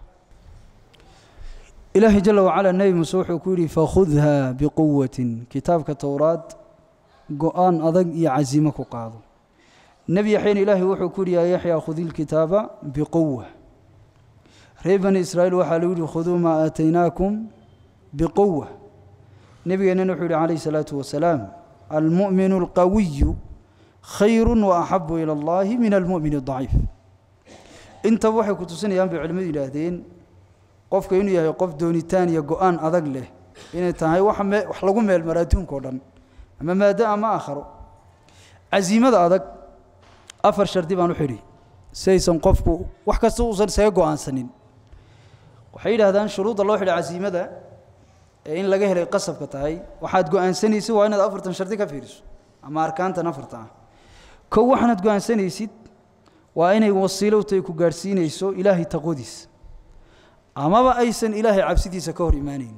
ilaahay jala wacala nebi muuse wuxuu ku yidhi fakhudha biquwatin kitaabka towraad go-aan adag iyo casiimo ku qaado nebi yaxyana ilaahay wuxuu ku yidhi yaa yaxyaa khudi lkitaaba biquwa reer bani israa'iil waxaa lagu yidhi khuduu maa aataynaakum biquwa nebigeennana wuxuu yidhi calayhi salaatu wasalaam almu'minu alqawiyu khayru waaxabu ila allahi min almu'min adaciif intaba waxay ku tusinayaan bay culimmadu yidhaahdeen qofka inuu yahay qof doonitaan iyo go-aan adag leh inay tahay wax me wax lagu meelmaro adduunka o dhan ama maado ama aakharo casiimada adag afar shardi baan u xidhi si aysan qofku wax kasta uusan isaga go'aansanin waxay yidhaahdaan shuruudda loo xidha casiimada ee in laga helay qasabka tahay waxaad go'aansanaysid waa inaad afartan shardi ka fiiriso ama arkaantan afarta ah kow waxaanaad go'aansanaysid waa inay wasiilo u tahay ku gaadhsiinayso ilaahay taqwadiisa amaba aysan ilaahay cabsidiisa ka hor imaanayn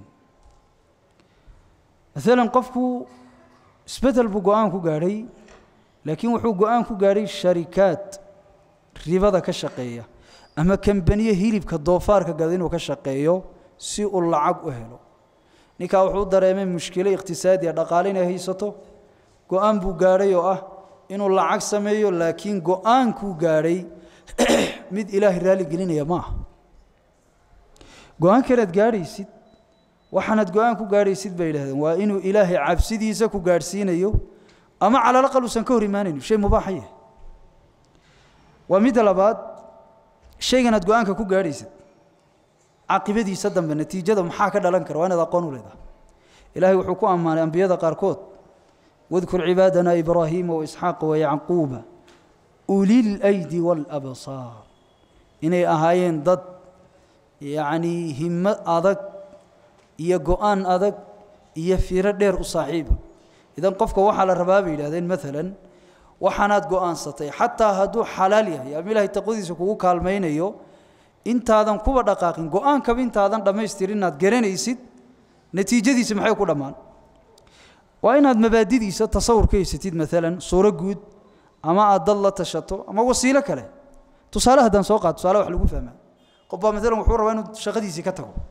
maalan qofku isbeddel buu go'aan ku gaadhay laakiin wuxuu go'aan ku gaadhay sharikaad ribada ka shaqeeya ama kambaniye hilibka doofaarka gada inuu ka shaqeeyo si uu lacag u helo ninkaa wuxuu dareemay mushkilo iqhtisaadiya dhaqaale inay haysato go'aan buu gaadhay oo ah inuu lacag sameeyo laakiin go'aankuu gaadhay mid ilaahay raalli gelinaya ma aha go-aankanaad gaadhaysid waxaanaad go-aan ku gaadhaysid bay yidhahdeen waa inuu ilaahay cabsidiisa ku gaadhsiinayo ama calalaqal uusan ka hor imaanayno shay mubaaxa yahay waa midda labaad shayganaad go-aanka ku gaadhaysid caaqibadiisa dambe natiijada maxaa ka dhalan kara waa inaad aqoon u leedahay ilaahay wuxuu ku ammaanay ambiyada qaarkood wadkur cibaadana ibraahiima waisxaaqa wayacquuba ulilaydi waalabsaar inay ahaayeen dad yacnii himmo adag iyo go-aan adag iyo fiiro dheer u saaxiiba idan qofka waxaa la rabaa bay yidhahdeen maalan waxaanaad go-aansatay xataa hadduu xalaal yahay ama ilaahay taqwadiisa kugu kaalmaynayo intaadan kuba dhaqaaqin go-aankaba intaadan dhammaystirin inaad garanaysid natiijadiisa maxay ku dhammaan waa inaad mabaadidiisa tasawur ka haysatid maalan suuro guud ama aad dad la tashato ama wasiilo kale tusaale haddaan soo qaad tusaale wax lagu fahmaa qof baa maalan wuxuu rabaa inuu shaqadiisii ka tago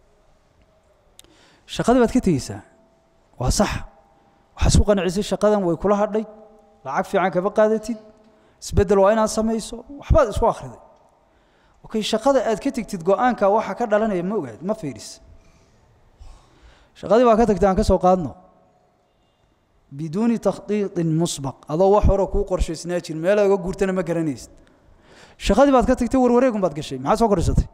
shaqadii baad ka tegeysaa waa sax waxaad isku qancisay shaqadan way kula hadhay lacag fiican kama qaadatid isbeddel waa inaad samayso waxbaad isku akhriday okay shaqada aad ka tegtid go-aanka waxa ka dhalanaya ma ogaad ma fiiris shaqadii baa ka tagtay aan ka soo qaadno biduuni takhdiiطin musbaq adoo wax hore kuu qorshaysnaa jir meel oga guurtana ma garanaysid shaqadii baad ka tagtay warwareegun baad gashay maxaad soo korsatay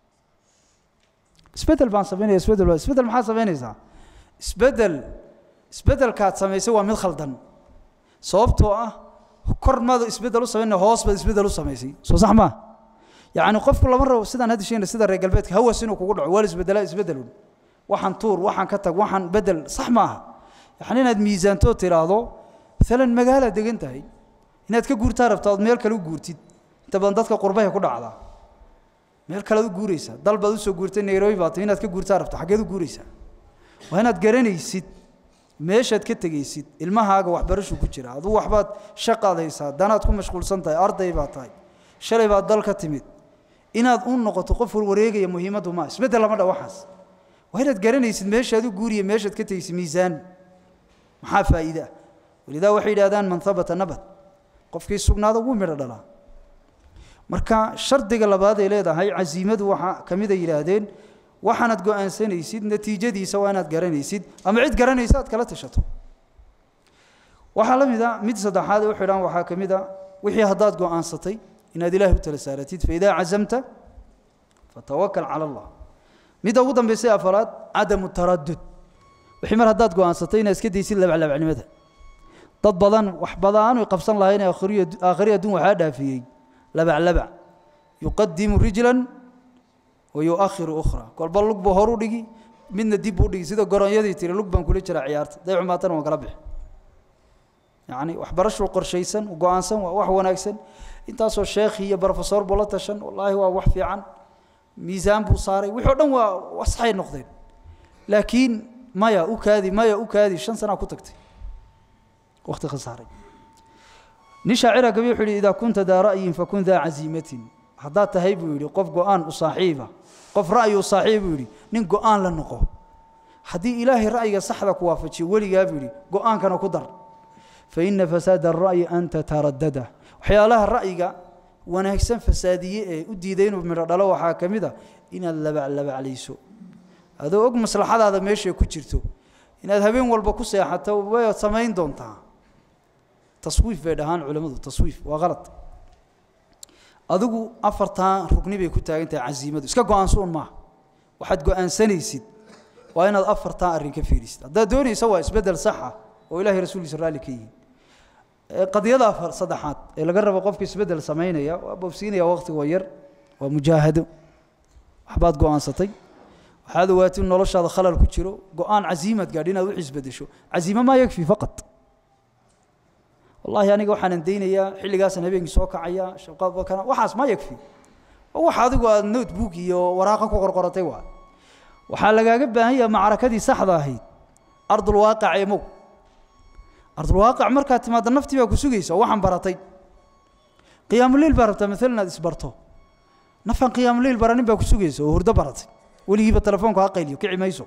isbeddel baan samaynaya isbeddel isbeddel maxaad samaynaysaa isbeddel isbeddelkaad samaysay waa mid khaldan sababtoo ah kor maada isbeddel u samaynaya hoos baad isbeddel u samaysay soo sax maa yacni qofku lama rabo sidaan hadda sheegna sida reer galbeedka hawas inuu kugu dhaco waa la isbeddelaa isbeddelun waxaan tuur waxaan ka tag waxaan beddel sax maaha yacni inaad miisaantoo tidhaahdo maalan magaalaad degan tahay inaad ka guurtaa rabtaa ood meel kale u guurtid inta badan dadka qurbahay ku dhacdaa meel kalead u guuraysaa dal baad usoo guurtay nairobi baad tahay inaad ka guurtaa rabta xaggeed u guuraysaa waa inaad garanaysid meeshaad ka tegaysid ilmahaaga waxbarashu ku jira aduu waxbaad shaqaad haysaa danaad ku mashquulsan tahay arday baad tahay shalay baad dal ka timid inaad u noqoto qof warwareegaya muhiimaddu maa isbeddel lama dha waxaas waa inaad garanaysid meeshaad u guuriya meeshaad ka tegaysid miisaan maxaa faa'iide ah walidaa waxay yidhahdaan man habata nabad qofkii sugnaada wuu midho dhalaa marka shardiga labaad ay leedahay casiimadu waxaa ka mid ay yidhaahdeen waxaanaad go-aansanaysid natiijadiisa waa inaad garanaysid ama cid garanaysa aad kala tashato waxaa la mid a mid saddexaad ee u xidhan waxaa ka mid a wixii haddaad go-aansatay inaad ilaahay u tala saaratid faidaa cazamta fatawakal cala allah midda ugu dambaysay afaraad cadamu taradud wixii mar haddaad go-aansatay inaad iska daysid labaclabacnimada dad badan wax badaan ay qabsan lahayn aakhiri adduun waxaa dhaafiyey labaclabac yuqadimu rijlan wa yuakhiru ukhra kolba lug buu horu dhigi midna dib buu dhigi sida goronyadii tiri lug baan kula jiraa ciyaarta day xumaatana waan kala bixi yacni waxbarashuu qorshaysan go-aansan waa wax wanaagsan intaasoo sheekhi iyo brofesor buu la tashan wallaahi waa wax fiican miisaan buu saaray wixii o dhan waa wasxay noqdeen laakiin maya u kaadi maya u kaadi shan sanaa ku tagtay waqti khasaaray nin shaacira gabi wuxuu yidhi idaa kunta daa ra'yin fakun daa casiimatin haddaad tahay buu yidhi qof go-aan u saaxiiba qof ra'yi u saaxiib buu yidhi nin go-aan la noqo haddii ilaahay ra'yiga saxda ku waafajiyo weligaa buu yidhi go-aankana ku dar fa ina fasaada ara'yi an tataraddada waxyaalaha ra'yiga wanaagsan fasaadiye ee u diiday inuu midho dhalo waxaa ka mid a inaad labaclabaclayso adoo og maslaxadaada meeshay ku jirto inaad habeen walba ku seexato wayaad samayn doontaa taswiif bay dhahaan culammadu taswiif waa qalad adigu afartaa rugni bay ku taagan tahay casiimadu iska go-aansuun maaha waxaad go-aansanaysid waa inaad afartaa arrin ka fiirisid haddaad doonaysa waa isbeddel saxa oo ilahay rasuulkiisa raalli ka yihin qadiyada afar saddexaad ee laga rabo qofka isbeddel samaynaya waa boobsiinaya waqtiga waa yar waa mujaahado waxbaad go-aansatay waxaad ogaatay in noloshaada khalal ku jiro go-aan casiimaad gaadhi inaad wix isbeddesho casiimo maa yakfi faqad wallahi aniga waxaanan daynayaa xilligaasaan habeenkii soo kacaya shabqaadbakana waxaas ma yakfi wax adigu aad notebook iyo waraaqa ku qorqoratay waa waxaa lagaaga baahan yaha macrakadii saxda ahayd ardulwaaqic ee mow ardulwaaqic markaad timaadda naftii baa ku sugaysa oo waxaan baratay qiyaamuliil baa rabtaa maalan inaad isbarto nafan qiyaamuliil baranin baa ku sugaysa oo hurdo baratay weligiiba telefoonku ha qayliyo kici mayso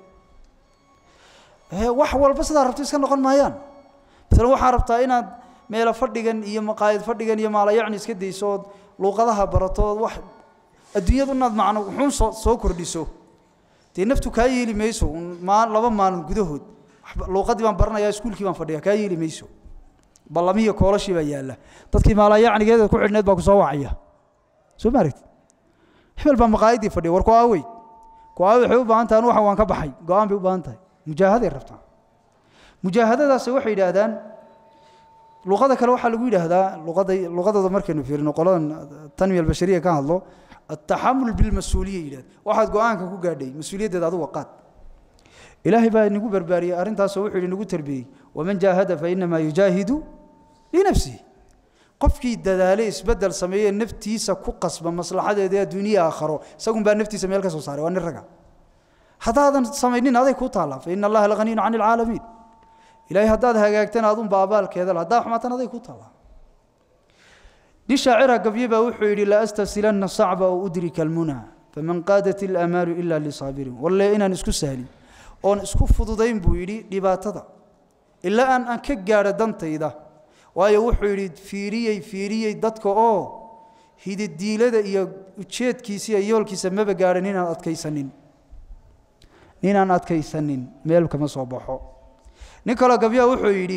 wax walba sidaa rabto iska noqon maayaan maalan waxaa rabtaa inaad meelo fadhigan iyo maqaayad fadhigan iyo maalayacni iska dayso ood luuqadaha barato ood wax adduunyadu inaad macno wuxuun soo soo kordhiso dee naftu kaa yeeli mayso maa laba maalin gudahood luuqadii baan baranayaa iskuulkii baan fadhiya kaa yeeli mayso ballamihiyo koolashii baa yaalla dadkii maalayacnigeeda ku xidhneed baa ku soo wacaya soo ma aragti hebel baa maqaayadii fadhiya war ku aawey ku aawey waxay u baahan tahay anu waxan waan ka baxay go-aan bay u baahan tahay mujaahaday rabtaa mujaahadadaasi waxay yidhaahdaan luqada kale waxaa lagu yidhaahdaa luqada luqadooda markaynu fiirino qoladan tanmiya albashariya ka hadlo ataxamul bilmas-uuliya yidhahda waxaad go-aanka ku gaadhay mas-uuliyaddeeda aduga qaad ilaahay baa inagu barbaariyey arrintaasoo wuxuu yidhi nagu tarbiyey waman jaahada fa inamaa yujaahidu linafsihi qofkii dadaale isbeddel sameeye naftiisa ku qasba maslaxadeeda adduuniya aakharo isagun baa naftiisa meel ka soo saaray waa nin raga haddaadan samaynin aday kuu taallaa fa ina allaha lahaniyun cani alcaalamiin ilahay haddaad hagaagtana adunba abaalkeeda haddaa xumaatan aday ku taallaa nin shaacira gabye baa wuxuu yidhi la astasilanna sacba oo udrika almuna faman qaadat ilamaalu ila lisaabirin walle inaan isku sahlin oon isku fududayn buu yidhi dhibaatada ilaa aan aan ka gaadho dantayda waayo wuxuu yidhi fiiriyey fiiriyey dadka oo hididiilada iyo ujeedkiisa iyo yoolkiisa maba gaadhan ninaan adkaysanin ninaan adkaysanin meel kama soo baxo nin kaloo gabyaa wuxuu yidhi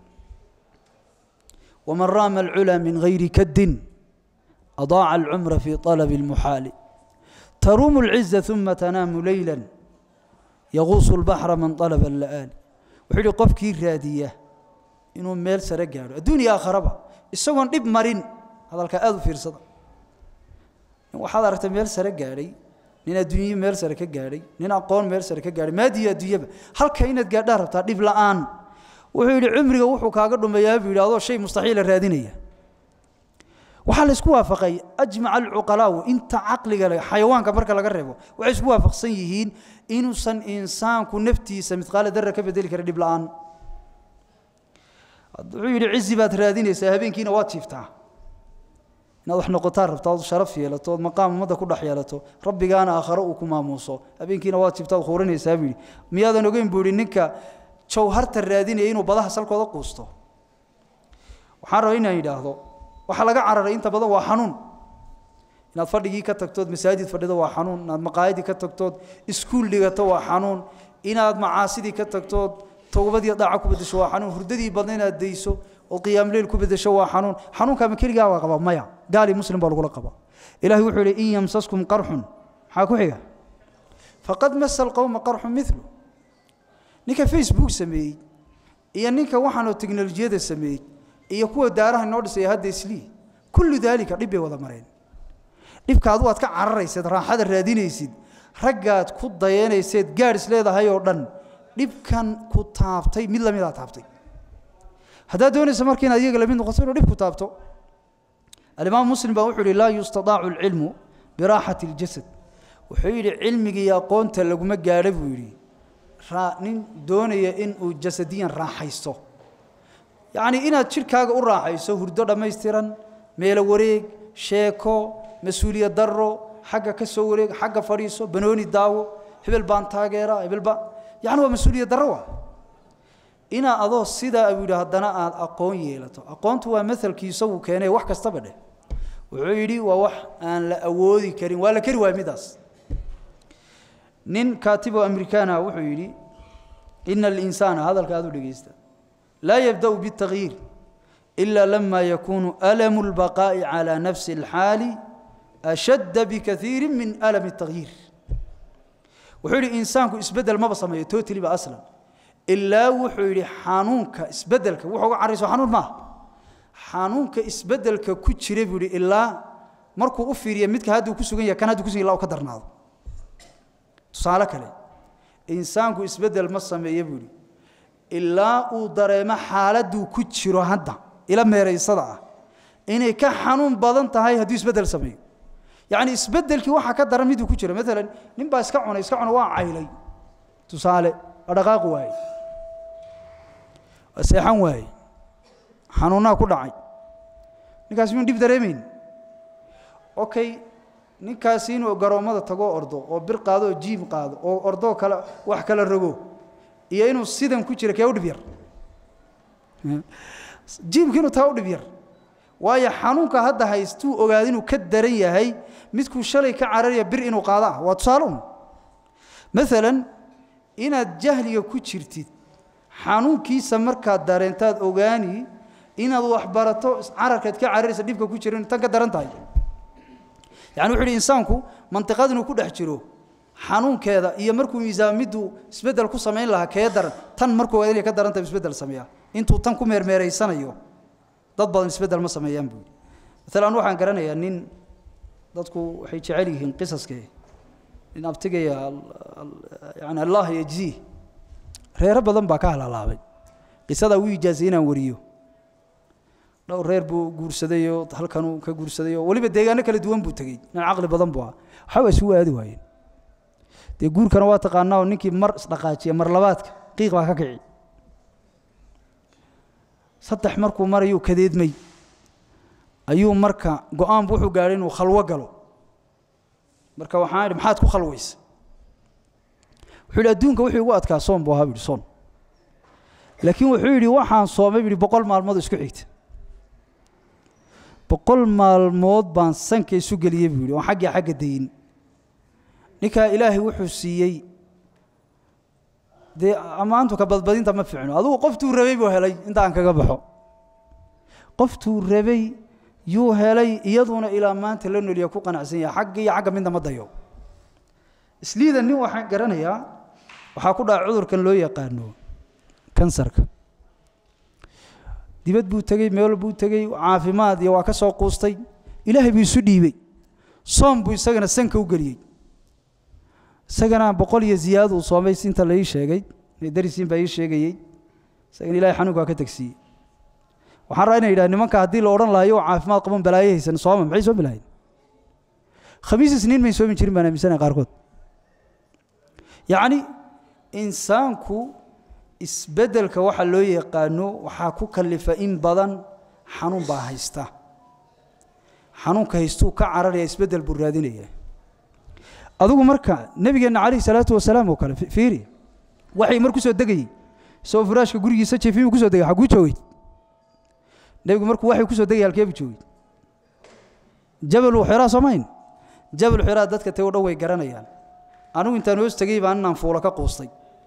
waman raama alculaa min hayri kaddin adaaca alcumra fii طalabi اlmuxaali taruumu اlciza uma tanaamu leyla yaquusu اlbaxra man طalaba اla'aali wuxuu yidhi qofkii raadiya inuu meel sare gaadho adduuniya aakharaba isagoon dhib marin hadalkaa aada u fiirsada waxaad aragtay meel sare gaadhay nin adduunye meel sare ka gaadhay nin aqoon meel sare ka gaadhay maadiyo adduunyaba halka inaad gaadhaa rabtaa dhib la'aan wuxuu yidhi cumriga wuxuu kaaga dhumeeyaa buu yidhi adoo shay mustaxiila raadinaya waxaa la isku waafaqay ajmaca alcuqalaawu inta caqliga leh xayawaanka marka laga reebo waxay isku waafaqsan yihiin inuusan insaanku naftiisa midqaala darra ka bedeli kara dhib la'aan wuxuu yidhi cizi baad raadinaysaa habeenkiina waad jiiftaa inaad wax noqotaa rabta ood sharaf yeelato ood maqaam ummadda ku dhex yeelato rabbigaana aakharo uu ku maamuuso habeenkiina waad jiiftaa ood khuuranaysaa buu yidhi miyaadan ogeyn buu yidhi ninka jawharta raadinaya inuu badaha salkooda quusto waxaan rabaa inaan yidhaahdo waxaa laga cararay inta badan waa xanuun inaad fadhigii ka tagtood masaajid fadhido waa xanuun inaad maqaayadii ka tagtood iskuul dhigato waa xanuun inaad macaasidii ka tagtood towbadii daaca ku bedesho waa xanuun hurdadii badna inaad dayso oo qiyaamleyl ku bedesho waa xanuun xanuunka ma keligaa waa qabaa maya gaali muslim baa lagula qabaa ilahay wuxuu yidhi in yamsaskum qarxun maxaa ku xiga faqad masa alqowma qarxun milu ninka facebook sameeyey iyo ninka waxaanoo teknolojiyada sameeyey iyo kuwa daaraha inoo dhisaya hadda islii kullu daalika dhib bay wada mareen dhibka adu aad ka cararayseed raaxada raadinaysid raggaad ku dayanayseed gaadh is leedahay oo dhan dhibkan ku taabtay mid lamidaa taabtay haddaad doonaysa marka inaad iyaga lamid noqoto inuu dhib ku taabto alimaam muslim baa wuxuu yihi laa yustadaacu alcilmu biraaxati اljasad wuxuu yidhi cilmiga iyo aqoonta laguma gaadho buu yidhi nin doonaya inuu jasadiyan raaxaysto yacnii inaad jidhkaaga u raaxayso hurdo dhammaystiran meelo wareeg sheeko mas-uuliyad darro xagga ka soo wareeg xagga fadhiiso banooni daawo hebel baan taageera hebel baa yacni waa mas-uuliyad darro waa inaa adoo sidaa buu yidhi haddana aad aqoon yeelato aqoontu waa maelkii isagu keenay wax kastaba dheh wuxuu yidhi waa wax aan la awoodi karin waa la keri waaya midaas nin kaatibo amerikaana wuxuu yidhi ina alinsaana hadalka aad u dhegaysta laa yabda'u biاtagyiir ila lama yakunu alamu اlbaqaa'i calى nafsi اlxaali ashadda bikaiiri min alami الtagyiir wuxuu yidhi insaanku isbeddel maba sameeyo totaliba aslan ilaa wuxuu yidhi xanuunka isbeddelka wuxuu uga carayso xanuun maaha xanuunka isbeddelka ku jira buu yidhi ilaa markuu u fiiriya midka hadduu ku sugan yahay kan hadduu ku sugan yahay ilaa uu ka darnaado tusaale kale insaanku isbeddel ma sameeya buu yidhi ilaa uu dareemo xaaladduu ku jiro hadda ila meeraysada ah inay ka xanuun badan tahay hadduu isbeddel sameeyo yacni isbeddelkii waxaa ka daran miduu ku jiro maalan nin baa iska cunay iska cuna waa caylay tusaale waa dhaqaaqi waaye waa seexan waaye xanuunnaa ku dhacay ninkaasi miyun dhib dareemayn okay ninkaasi inuu garoommada tagoo ordo oo bir qaado oo jiim qaado oo ordoo kale wax kala rogo iyo inuu sidan ku jira kee u dhib yar jiimka inuu taa u dhib yar waayo xanuunka hadda haystuu ogaada inuu ka daran yahay midkuu shalay ka cararaya bir inuu qaado ah waa tusaale un maalan inaad jahliga ku jirtid xanuunkiisa markaad dareentaad ogaani inaad wax barato cararkaad ka cararaysa dhibka ku jira tan ka daran tahay yani wuxu uhi insaanku mantiqad inuu ku dhex jiro xanuunkeeda iyo markuu miisaamiddu isbeddel ku samayn lahaa kee daran tan markuu ogaada inay ka daran tahay isbeddel sameeya intuu tan ku meermeeraysanayo dad badan isbeddel ma sameeyaan buu yidhi maalan waxaan garanayaa nin dadku waxay jecel yihiin qisaskee nin abtigaya yani allah yajziih reero badan baa ka halalaabay qisadaa wuu ijaasay inaan wariyo dhowr reer buu guursaday oo halkanuu ka guursaday oo weliba deegaano kala duwan buu tegey nin caqli badan buu ah waxba isugu aadi waayeen dee guurkana waa taqaanaa oo ninkii mar isdhaqaajiya mar labaadka qiiq baa ka kici saddex markuu marayuu kadeedmay ayuu marka go-aanbu wuxuu gaadhay inuu khalwo galo marka waxaan idhi maxaad ku khalwaysa wuxuu yidhi adduunka wuxuu igu adkaa soon buu ahaa bu yidhi soon laakiin wuxuu yidhi waxaan soomay bu yidhi boqol maalmood isku xigta boqol maalmood baan sanka isu geliyey buu yidhi oon xaggii xagga dayin ninkaa ilaahay wuxuu siiyey dee ammaantu ka badbadinta ma fiicno adugu qoftuu rabay buu helay inta aan kaga baxo qoftuu rabay yuu helay iyaduna ilaa maanta la noliya ku qanacsan yahay xagga iyo xagga midna ma dayo isliida nin waxaan garanayaa waxaa ku dhaca cudurkan loo yaqaano kansarka dibad buu tegey meel buu tegey caafimaad iyo waa ka soo quustay ilaahay buu isu dhiibey soom buu isagana sanka u geliyey isagana boqol iyo ziyaada uu soomay sinta la ii sheegay darisiin baa ii sheegayey isagana ilahay xanuunkaa ka tegsiiyey waxaan rabaa inay yidhaha nimanka haddii la odhan lahayo oo caafimaad qaban balaayo haysan sooma maxay soomi lahayn khamiis isniin may soomi jirin baan aaminsanaya qaarkood yacni insaanku isbeddelka waxa loo yaqaano waxaa ku kalifa in badan xanuun baa haysta xanuunka haystuu ka cararaya isbeddel buu raadinaya adigu marka nebigeenna calayhi salaatu wasalaam oo kale fiiri waxay mar ku soo degayey isagoo furaashka gurigiisa jeefimuu ku soo degay xaguu joogay nebigu markuu waxay ku soo degay halkee buu joogay jabalu xiraa soomayn jabalu xiraa dadka tay o dhan way garanayaan anigu intaan hoos tegey baan inaan fuulo ka quustay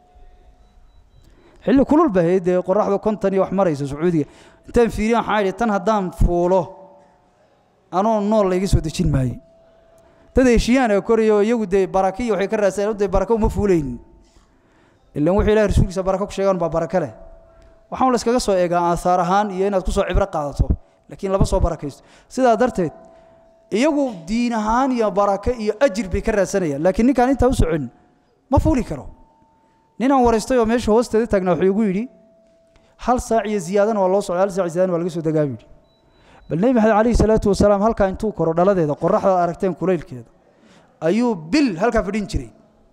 xilli kulul ba ahayd dee qoraxda konton iyo wax maraysa sacuudiga intaan fiiriyan waxaan idhi tan haddaan fuulo anoo nool layga soo dejin maayo dad heshiyaana korayo iyagu dee baraka iyo waxay ka raadsadeen dee baraka uma fuulaynin ilan wuxuu ilahay rasuulkiisa baraka ku sheegaan baa baraka leh waxaan la iskaga soo eegaa aahaar ahaan iyo inaad ku soo cibro qaadato laakiin lama soo barakaysto sidaa darteed iyagu diin ahaan iyo baraka iyo ajir bay ka raadsanayaan laakiin ninkaan intaa u socon ma fuuli karo ninaan waraystay oo meesha hoosteeda taagnaa wuxuu igu yidhi hal saac iyo ziyaadana waa loo socday hal saac ziyaadana waa laga soo degaa buu yidhi bal nebi maxamed calayhi salaatu wasalaam halkaa intuu koro dhaladeeda qoraxda aragteen kulaylkeeda ayuu bil halkaa fadhin jiray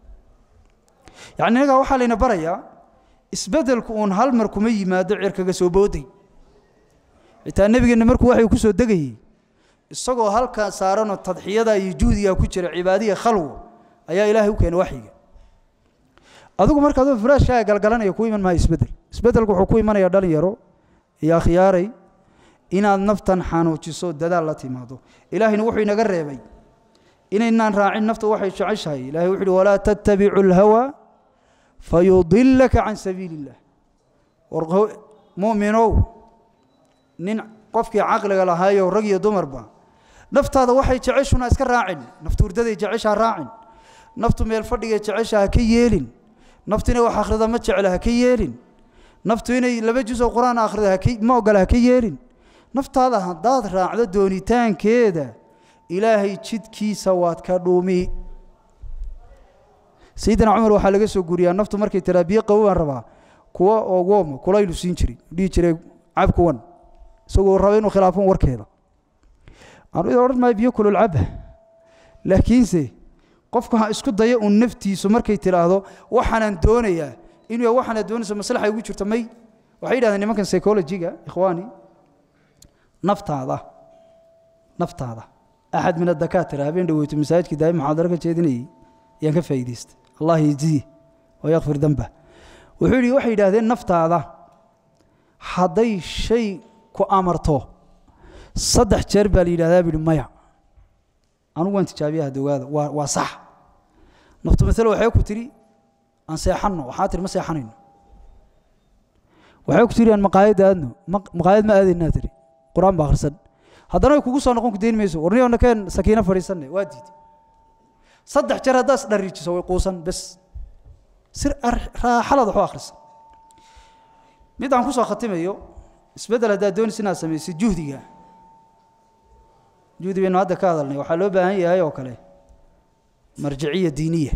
yacni innagaa waxaa layna barayaa isbeddelku uun hal mar kuma yimaado cirkaga soo booday xitaa nebigeenna markuu waxay ku soo degayey isagoo halkaa saaranoo tadxiyada iyo juhdiga ku jira cibaadiya khalwo ayaa ilaahay u keenay waxyiga adigu marka adoo furaashkaaga galgalanaya ku iman maayo isbeddel isbeddelku wuxuu ku imanayaa dhalinyaro iyo akhyaaray inaad naftan xanuujiso dadaal la timaado ilaahayna wuxuu inaga reebay inaynaan raacin nafta waxay jeceshahay ilahay wuxu uhi walaa tattabicu alhawa fayudilaka can sabiili illah war mu'minow nin qofkii caqliga lahaayo rag iyo dumarba naftaada waxay jeceshuna iska raacin naftu hurdaday jeceshaa raacin naftu meel fadhigay jecesha ha ka yeelin naftu inay wax akhrida ma jecla ha ka yeelin naftu inay laba juz oo qur-aan akhrida ma ogola ha ka yeelin naftaada haddaad raacdo doonitaankeeda ilaahay jidkiisa waad ka dhuumi sayidina cumar waxaa laga soo guriyaa naftu markay tiraa biyo qabow baan rabaa kuwa oo wooma kulaylu siin jiray dhihi jiray cab kuwan isagoo raba inuu khilaafon warkeeda anu odhan maayo biyo kulul caba laakiinse qofku ha isku daya uun naftiisu markay tidhaahdo waxaanaan doonayaa inuu waxaanaad doonayso maslaxa igu jirto may waxay yidhahdeen nimankan psychologiga ikhwaani naftaada naftaada axad min adakaatira habeen dhaweyto masaajidkii daa'im muxaadaro ka jeedinayay ayaan ka faa'iidaystay allah yajzihi wa yakfir damba wuxuu yidhi waxay yidhaahdeen naftaada hadday shay ku amarto saddex jeer baa la yidhahdaa buu yidhi maya anugu waan tijaabiyaha dogaada waa waa sax naftu masale waxay ku tidhi aan seexanno waxaa tihi ma seexanayno waxay ku tidhi aan maqaayadda aadno maqaayad ma aadaynaa tihi qur-aan ba akhrisan haddana way kugu soo noqon ku dayn mayso warniyo nakeen sakiino fadhiisanne waa diiday saddex jeer haddaad isdhariijiso way quusan bes sir raaxalaad waxu akhrisan mid aan ku soo khatimayo isbeddel haddaad doonaysa inaad samaysid juhdiga juhdi baynu hadda ka hadalnay waxaa loo baahan yahay oo kale marjiciya diiniya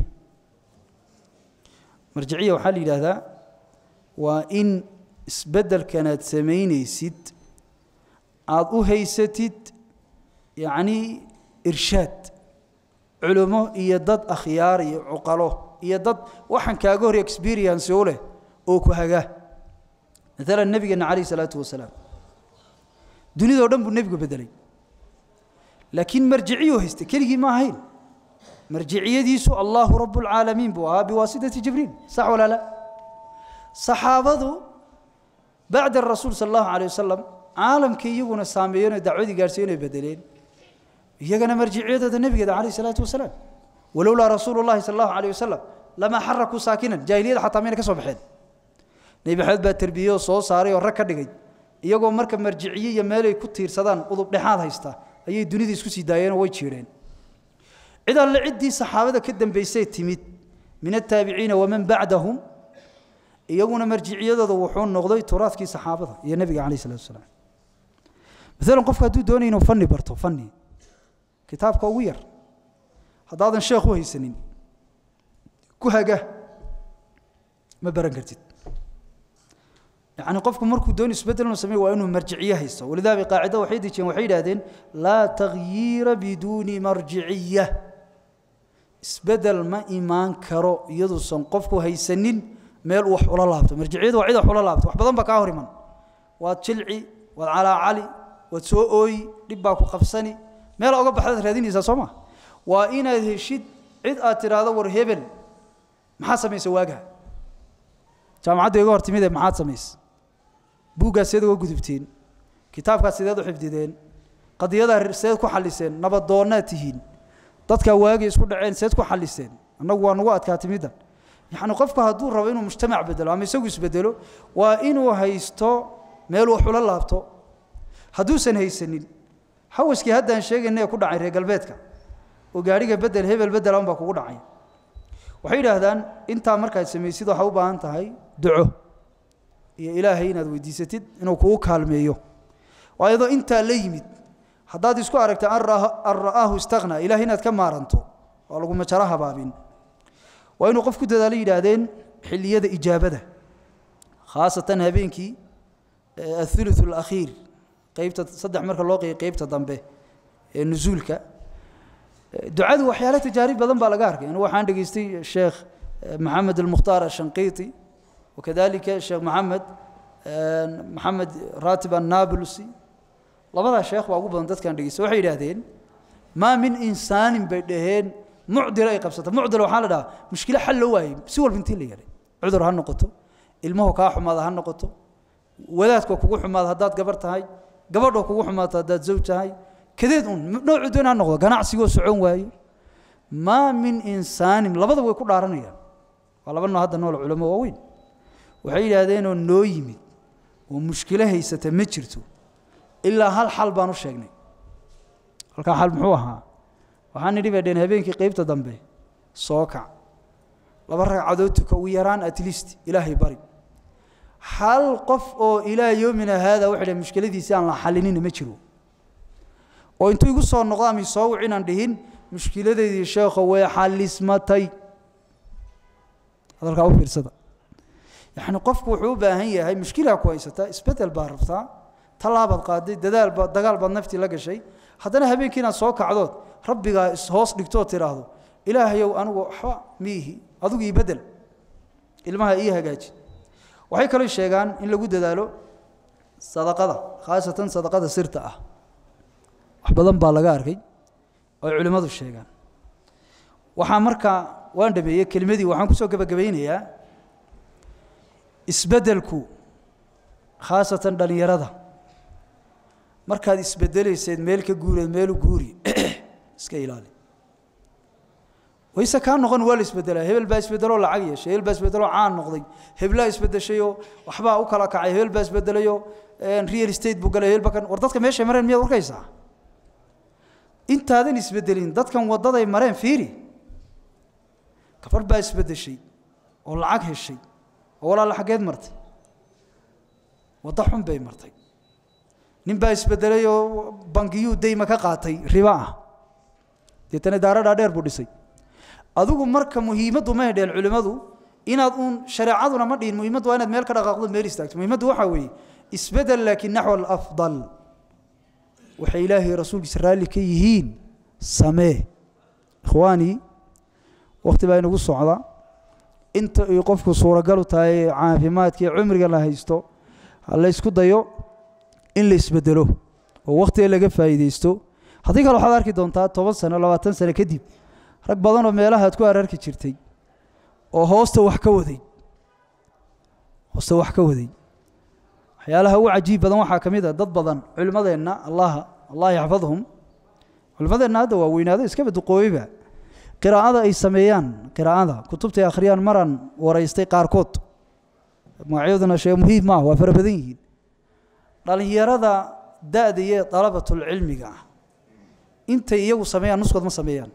marjiciya waxaa la yidhaahdaa waa in isbeddelkanaad samaynaysid aada u haysatid yacni irshaad culummo iyo dad akhyaar iyo cuqalo iyo dad waxaan kaaga hor experience u leh oo ku hagaa maalan nebigeenna calayh isalaatu wasalaam dunidao dhan buu nebigu beddelay laakiin marjiciyuu haystay keligii ma ahayn marjiciyadiisu allahu rabu lcaalamiin buu ahaa biwaasitati jibriil sax walaa la saxaabadu bacda rasuul sala allahu calayh wasalam caalamkii iyaguna saameeyeenoo dacwadii gaadhsiiyen ay bedeleen iyagana marjiciyadooda nebigeeda calayh isalaatu wasalaam walowlaa rasuulu llahi sala allahu calayh wasalam lamaa xarakuu saakinan jaahiliyada xataa mayna ka soo baxeen nebi maxamed baa terbiye oo soo saaray oo rag ka dhigay iyagoo marka marjiciye iyo meelay ku tiirsadaan udub dhexaad haysta ayay dunida isku sii daayeenoo way jiireen cid alle ciddii saxaabada ka dambaysay timid min ataabiciina waman bacdahum iyaguna marjiciyadooda wuxuu noqday turaadkii saxaabada iyo nebiga calayh salatu wasalaam maalan qofku hadduu doonaya inuu fanni barto fanni kitaabka ugu yar haddaadan sheekh u haysanin ku haga ma baran kartid yacni qofku markuu doon isbeddel inuu sameeyo waa inuu marjiciye haysto walidaa bay qaacida waxay dejiyeen waxay yidhahdeen laa takhyiira biduuni marjiciya isbeddel ma imaan karo iyaduusan qofku haysanin meel uu wax ula laabto marjiciyadu waa cid wax ula laabto wax badan baa kaa hor iman waad jilci waad calaacali waad soo ooyi dhib baa ku qabsani meel oga baxdaad raadinaysaa soo ma waa inaad heshid cid aad tidhaahdo war hebel maxaad samaysa waagaa jaamacadda iga hor timide maxaad samaysa buuggaas seed uga gudubteen kitaabkaas sideed u xifdideen qadiyadaa seed ku xalliseen nabaddoonnaad tihiin dadkaa waagay isku dhaceen seed ku xalliseen annagu waa nagu adkaatay middan yacni qofku hadduu rabo inuu mujtamac bedelo ama isagu isbedelo waa inuu haysto meel wax ula laabto hadduusan haysanin hawaskii haddaan sheegayna ee ku dhacay reer galbeedka oo gaadhiga bedel hebel bedela unbaa kugu dhacay waxay yidhaahdaan intaa markaad samaysid waxaa u baahan tahay duco iyo ilaahay inaad weydiisatid inuu kugu kaalmeeyo waa iyadoo intaa la yimid haddaad isku aragta an ra'aahu istaqnaa ilahay inaad ka maaranto waa laguma jaro habaabin waa inuu qof ku dadaalo yidhaahdeen xilliyada ijaabada khaasatan habeenkii athuluth alakhiir qaybta saddex marka loo qeeyay qaybta dambe ee nusuulka ducadu waxyaale tajaarib badan baa laga arkay anigu waxaan dhegaystay sheekh maxamed almukhtaar ashanqiiti wakadalika sheekh maxamed maxamed raatib annablusi labadaa sheekh baa ugu badan dadkaan dhegaystay waxay yidhaahdeen maa min insaanin bay dhaheen mucdil ay qabsata mucdil waxaa la dhahaa mushkilo xal loo waayey si walba intii la yeelay cudur ha noqoto ilmuhu kaa xumaada ha noqoto wadaadkoo kugu xumaada haddaad gabar tahay gabadhoo kugu xumaato haddaad zawj tahay kadeed un noocu doon ha noqdo ganacsigoo socon waaye maa min insaanin labada way ku dhaaranayaan waa laba noo hadda nool culamo waaweyn waxay yidhaahdeenoo noo yimid oo mushkilo haysata ma jirto ilaa hal xal baan u sheegnay halkaa xal muxuu ahaa waxaan nidhi bay dheen habeenkii qaybta dambe soo kac laba ragcadood tuka ugu yaraan at least ilaahay bari hal qof oo ilaa yoomina haada waxay dhahay mushkiladiisi aan la xalinina ma jiro oo intuu igu soo noqdo ama soo wic inaan dhihin mushkiladeydii sheekho way xalismatay hadalkaa u fiirsada yacni qofku wuxuu u baahan yahay mushkilaa ku haysataa isbedel baa rabtaa tallaabaad qaaday dadaal baa dagaal baad naftii la gashay haddana habeenkii inaad soo kacdood rabbigaa ishoos dhigtoo tidhaahdo ilaahayow anigu waxba miihi adigu ii bedel ilmaha ii hagaaji waxay kaloo sheegaan in lagu dadaalo sadaqada khaasatan sadaqada sirta ah wax badan baa laga arkay oo culimmadu sheegaan waxaa markaa waan dhameeyey kelimadii waxaan kusoo gebagabaynayaa isbeddelku khaasatan dhallinyarada markaad isbedelayseed meel ka guureed meelu guuri iska ilaali wayse kaa noqon waa la isbedelaa hebel baa isbedeloo lacag yeeshay hebel baa isbedeloo caan noqday heblaa isbedeshayoo waxbaa u kala kacay hebel baa isbedelayoo real estate buu galay hebel baa kan war dadka meeshay mareen miyaad arkaysaa intaadan isbedelin dadkan waddaday mareen fiiri gabadh baa isbedeshay oo lacag heshay oo walaala xaggeed martay waddo xun bay martay nin baa isbedelay oo bangiyuu dayma ka qaatay riba ah deetana daaradhaa dheer buu dhisay adigu marka muhiimaddu ma hedheen culimmadu inaad uun shareecaduna ma dhihin muhiimaddu waa inaad meel ka dhaqaaqdo meel istaagto muhiimaddu waxaa weeye isbedel laakiin naxwa alafdal waxay ilaahay rasuulkiisa raalli ka yihiin samee ikhwaanii wakhti baa inagu socda inta ay qofku suuragalu tahay caafimaadka iyo cumriga la haysto ha la ysku dayo in la isbedelo oo wakhtiga laga faa'iidaysto haddii kale waxaad arki doontaa toban sano labaatan sano kadib rag badanoo meelaha aad ku ararki jirtay oo hoosta wax ka waday hoosta wax ka waday waxyaalaha ugu cajiib badan waxaa ka mid a dad badan culimmadeenna allaha allah yaxfadhum culimmadeenna hadda waa weynaado iskaba duqooyeyba qiraa'ada ay sameeyaan qiraa'ada kutubtay akhriyaan maraan waraystay qaarkood magacyaduna shee muhiim maaha waa fara badan yihiin dhallinyarada da-da iyo dalabatulcilmiga ah intay iyagu sameeyaan nuskood ma sameeyaan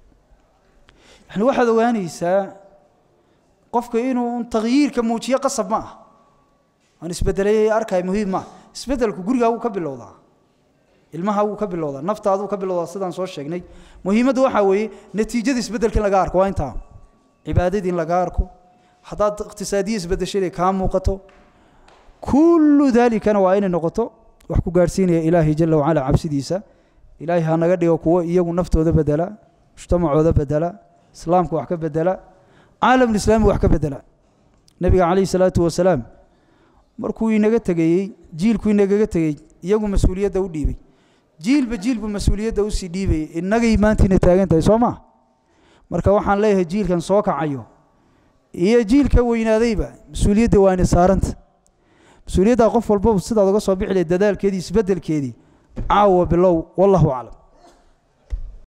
yani waxaad ogaanaysaa qofka inuu takhyiirka muujiyo qasab ma ah aan isbedelay arkay muhiim ma ah isbedelku gurigaa wuu ka bilowdaa ilmaha wuu ka bilowdaa naftaaduu ka bilowdaa sidaan soo sheegnay muhiimaddu waxaa weeye natiijada isbedelka in laga arko waa intaa cibaadadii in laga arko haddaad iqtisaadiya isbedeshay kaa muuqato kullu daalikana waa inay noqoto wax ku gaadhsiinaya ilaahay jala wacala cabsidiisa ilaahay ha naga dhigo kuwo iyagu naftooda bedela mujtamacooda bedela islaamka wax ka bedela caalamulislaami wax ka bedela nebiga calayhi salaatu wasalaam markuu inaga tegayey jiilku inagaga tegey iyagu mas-uuliyadda u dhiibay jiilba jiilbu mas-uuliyadda usii dhiibayay innagay maantiina taagan tahay soo maa marka waxaan leeyahay jiilkan soo kacayo iyo jiilka weynaadayba mas-uuliyadda waa ina saaranta mas-uuliyaddaa qof walbaba sidaad uga soo bixi lahay dadaalkeedii isbeddelkeedii caawa bilow wallahu aclam